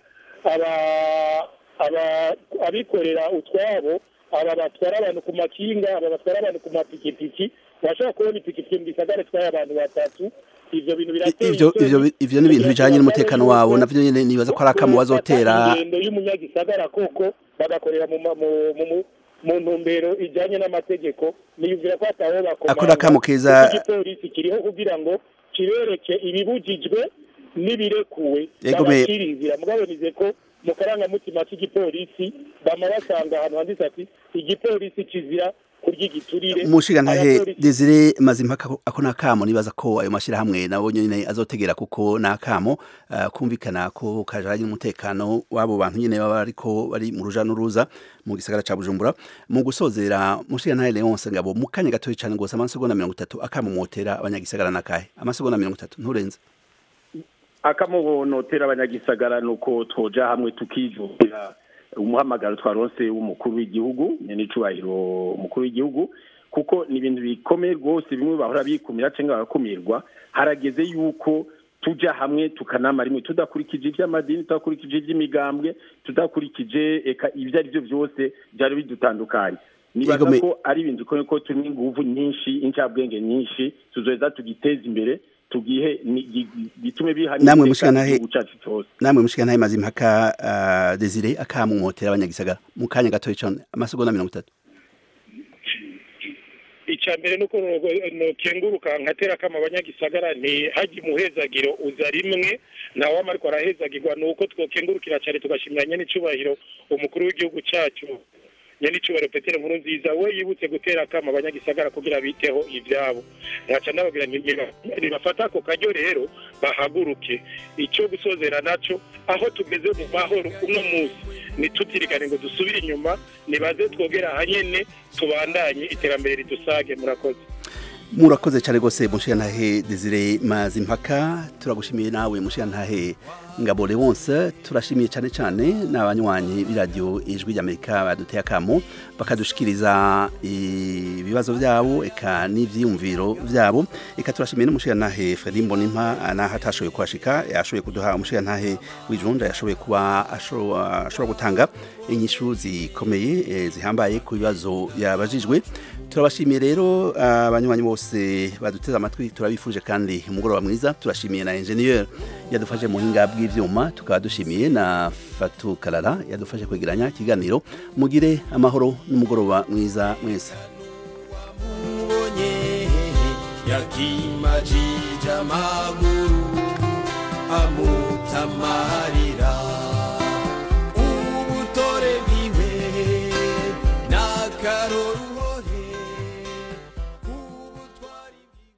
aba- aba- abikorera utwabo aba batwara abantu ku makinga aba batwara abantu ku mapikipiki bashobora kubona ipikipiki mu gisagara itwaye abantu batatu ivyo bintu birateye Ivyo isoni. ivyo ivyo ni ibintu bijanye n'umutekano wabo navyo nyene nibaza ko ari akamo bazotera ingendo y'umunyagisagara koko bagakorera mu ma- mu- mu- mu- mu ntumbero ijanye n'amategeko niyumvira ko ataho bakomanga Akora akamo keza- Kuko igipolisi kiriho kugira ngo kibereke ibibujijwe n'ibirekuwe Yego me- babashire inzira mugabo nize ko mu karangamutima k'igipolisi bama basanga ahantu handitse ati igipolisi kizira kurya igiturire mushiga ntahe Abapolisi- Desire Mazimpaka ako- ako nakamo nibaza ko ayo mashirahamwe nabo nyene azotegera kuko nakamo uh, kumvikana ko kajanye n'umutekano wabo bantu nyene baba ariko bari mu ruja n'uruza mu gisagara ca Bujumbura mu gusozera mushiga ntahe Leonce ngabo mu kanya gatoyi cane gose amasegonda 30 akamo motera abanyagisagara nakahe amasegonda 30 nturenze akamubonotera abanyagisagara nuko twoja hamwe tukijukira umuhamagaro twaronse w'umukuru w'igihugu n'icubahiro umukuru w'igihugu kuko ni ibintu bikomeye rwose bimwe bahora bikumira cyangwa bagakumirwa harageze yuko tuja hamwe tukanama rimwe tudakurikije iby'amadini tudakurikije iby'imigambwe tudakurikije eka ibyo ari byo byose byari bidutandukanye nibaza Yego, me- ko ari ibintu bikomeye ko turi n'inguvu nyinshi incabwenge nyinshi tuzoheza tugiteza imbere tugihe ni- gi- gi- gitume biha namwe n'iteka mushiga ntahe igihugu cacu cose namwe mushiga ntahe Mazimpaka uh, Desire akamo motera abanyagisagara mu kanya gatoyi cane amasegonda 30 icya mbere ni uko nukenguruka nkatera kama abanyagisagara ntihajye umuhezagiro uza rimwe ntawama ariko arahezagirwa ni uko twokengurukira cyane tugashimira nyenicubahiro umukuru w'igihugu cyacu nyenicubahiro petero nkuru nziza we yibutse gutera kama abanyagisagara kugira biteho ibyabo nkaca nababwira nti niba- nibafata ako karyo rero bahaguruke icyo gusozera naco aho tugeze mu mahoro uno munsi ntitutirigane ngo dusubire inyuma nibaze twogera ahanyene tubandanye iterambere ridusage murakoze murakoze cyane rwose mushiga ntahe Desire Mazimpaka turagushimiye nawe mushiga ntahe ngabo Leonce turashimiye cyane cyane n'abanywanyi b'iradiyo ijwi ry'Amerika baduteye akamo bakadushikiriza ibibazo byabo eka n'ivyiyumviro byabo eka turashimiye n'umushiga ntahe Fredy Mbonimpa naho atashoboye kuhashika yashoboye kuduha umushiga ntahe w'ijunda yashoboye kuba ashobora ashobora gutanga inyishu zikomeye eh, zihambaye ku bibazo yabajijwe turabashimiye rero abanywanyi bose baduteze amatwi turabifuje kandi umugoroba mwiza turashimiye na engineer yadufashe mu buhinga bw'ivyuma tukaba dushimiye na Fatu Karara yadufashe kwegeranya ikiganiro mugire amahoro n'umugoroba mwiza mwese ubonye yakimajije amaguru amutamarira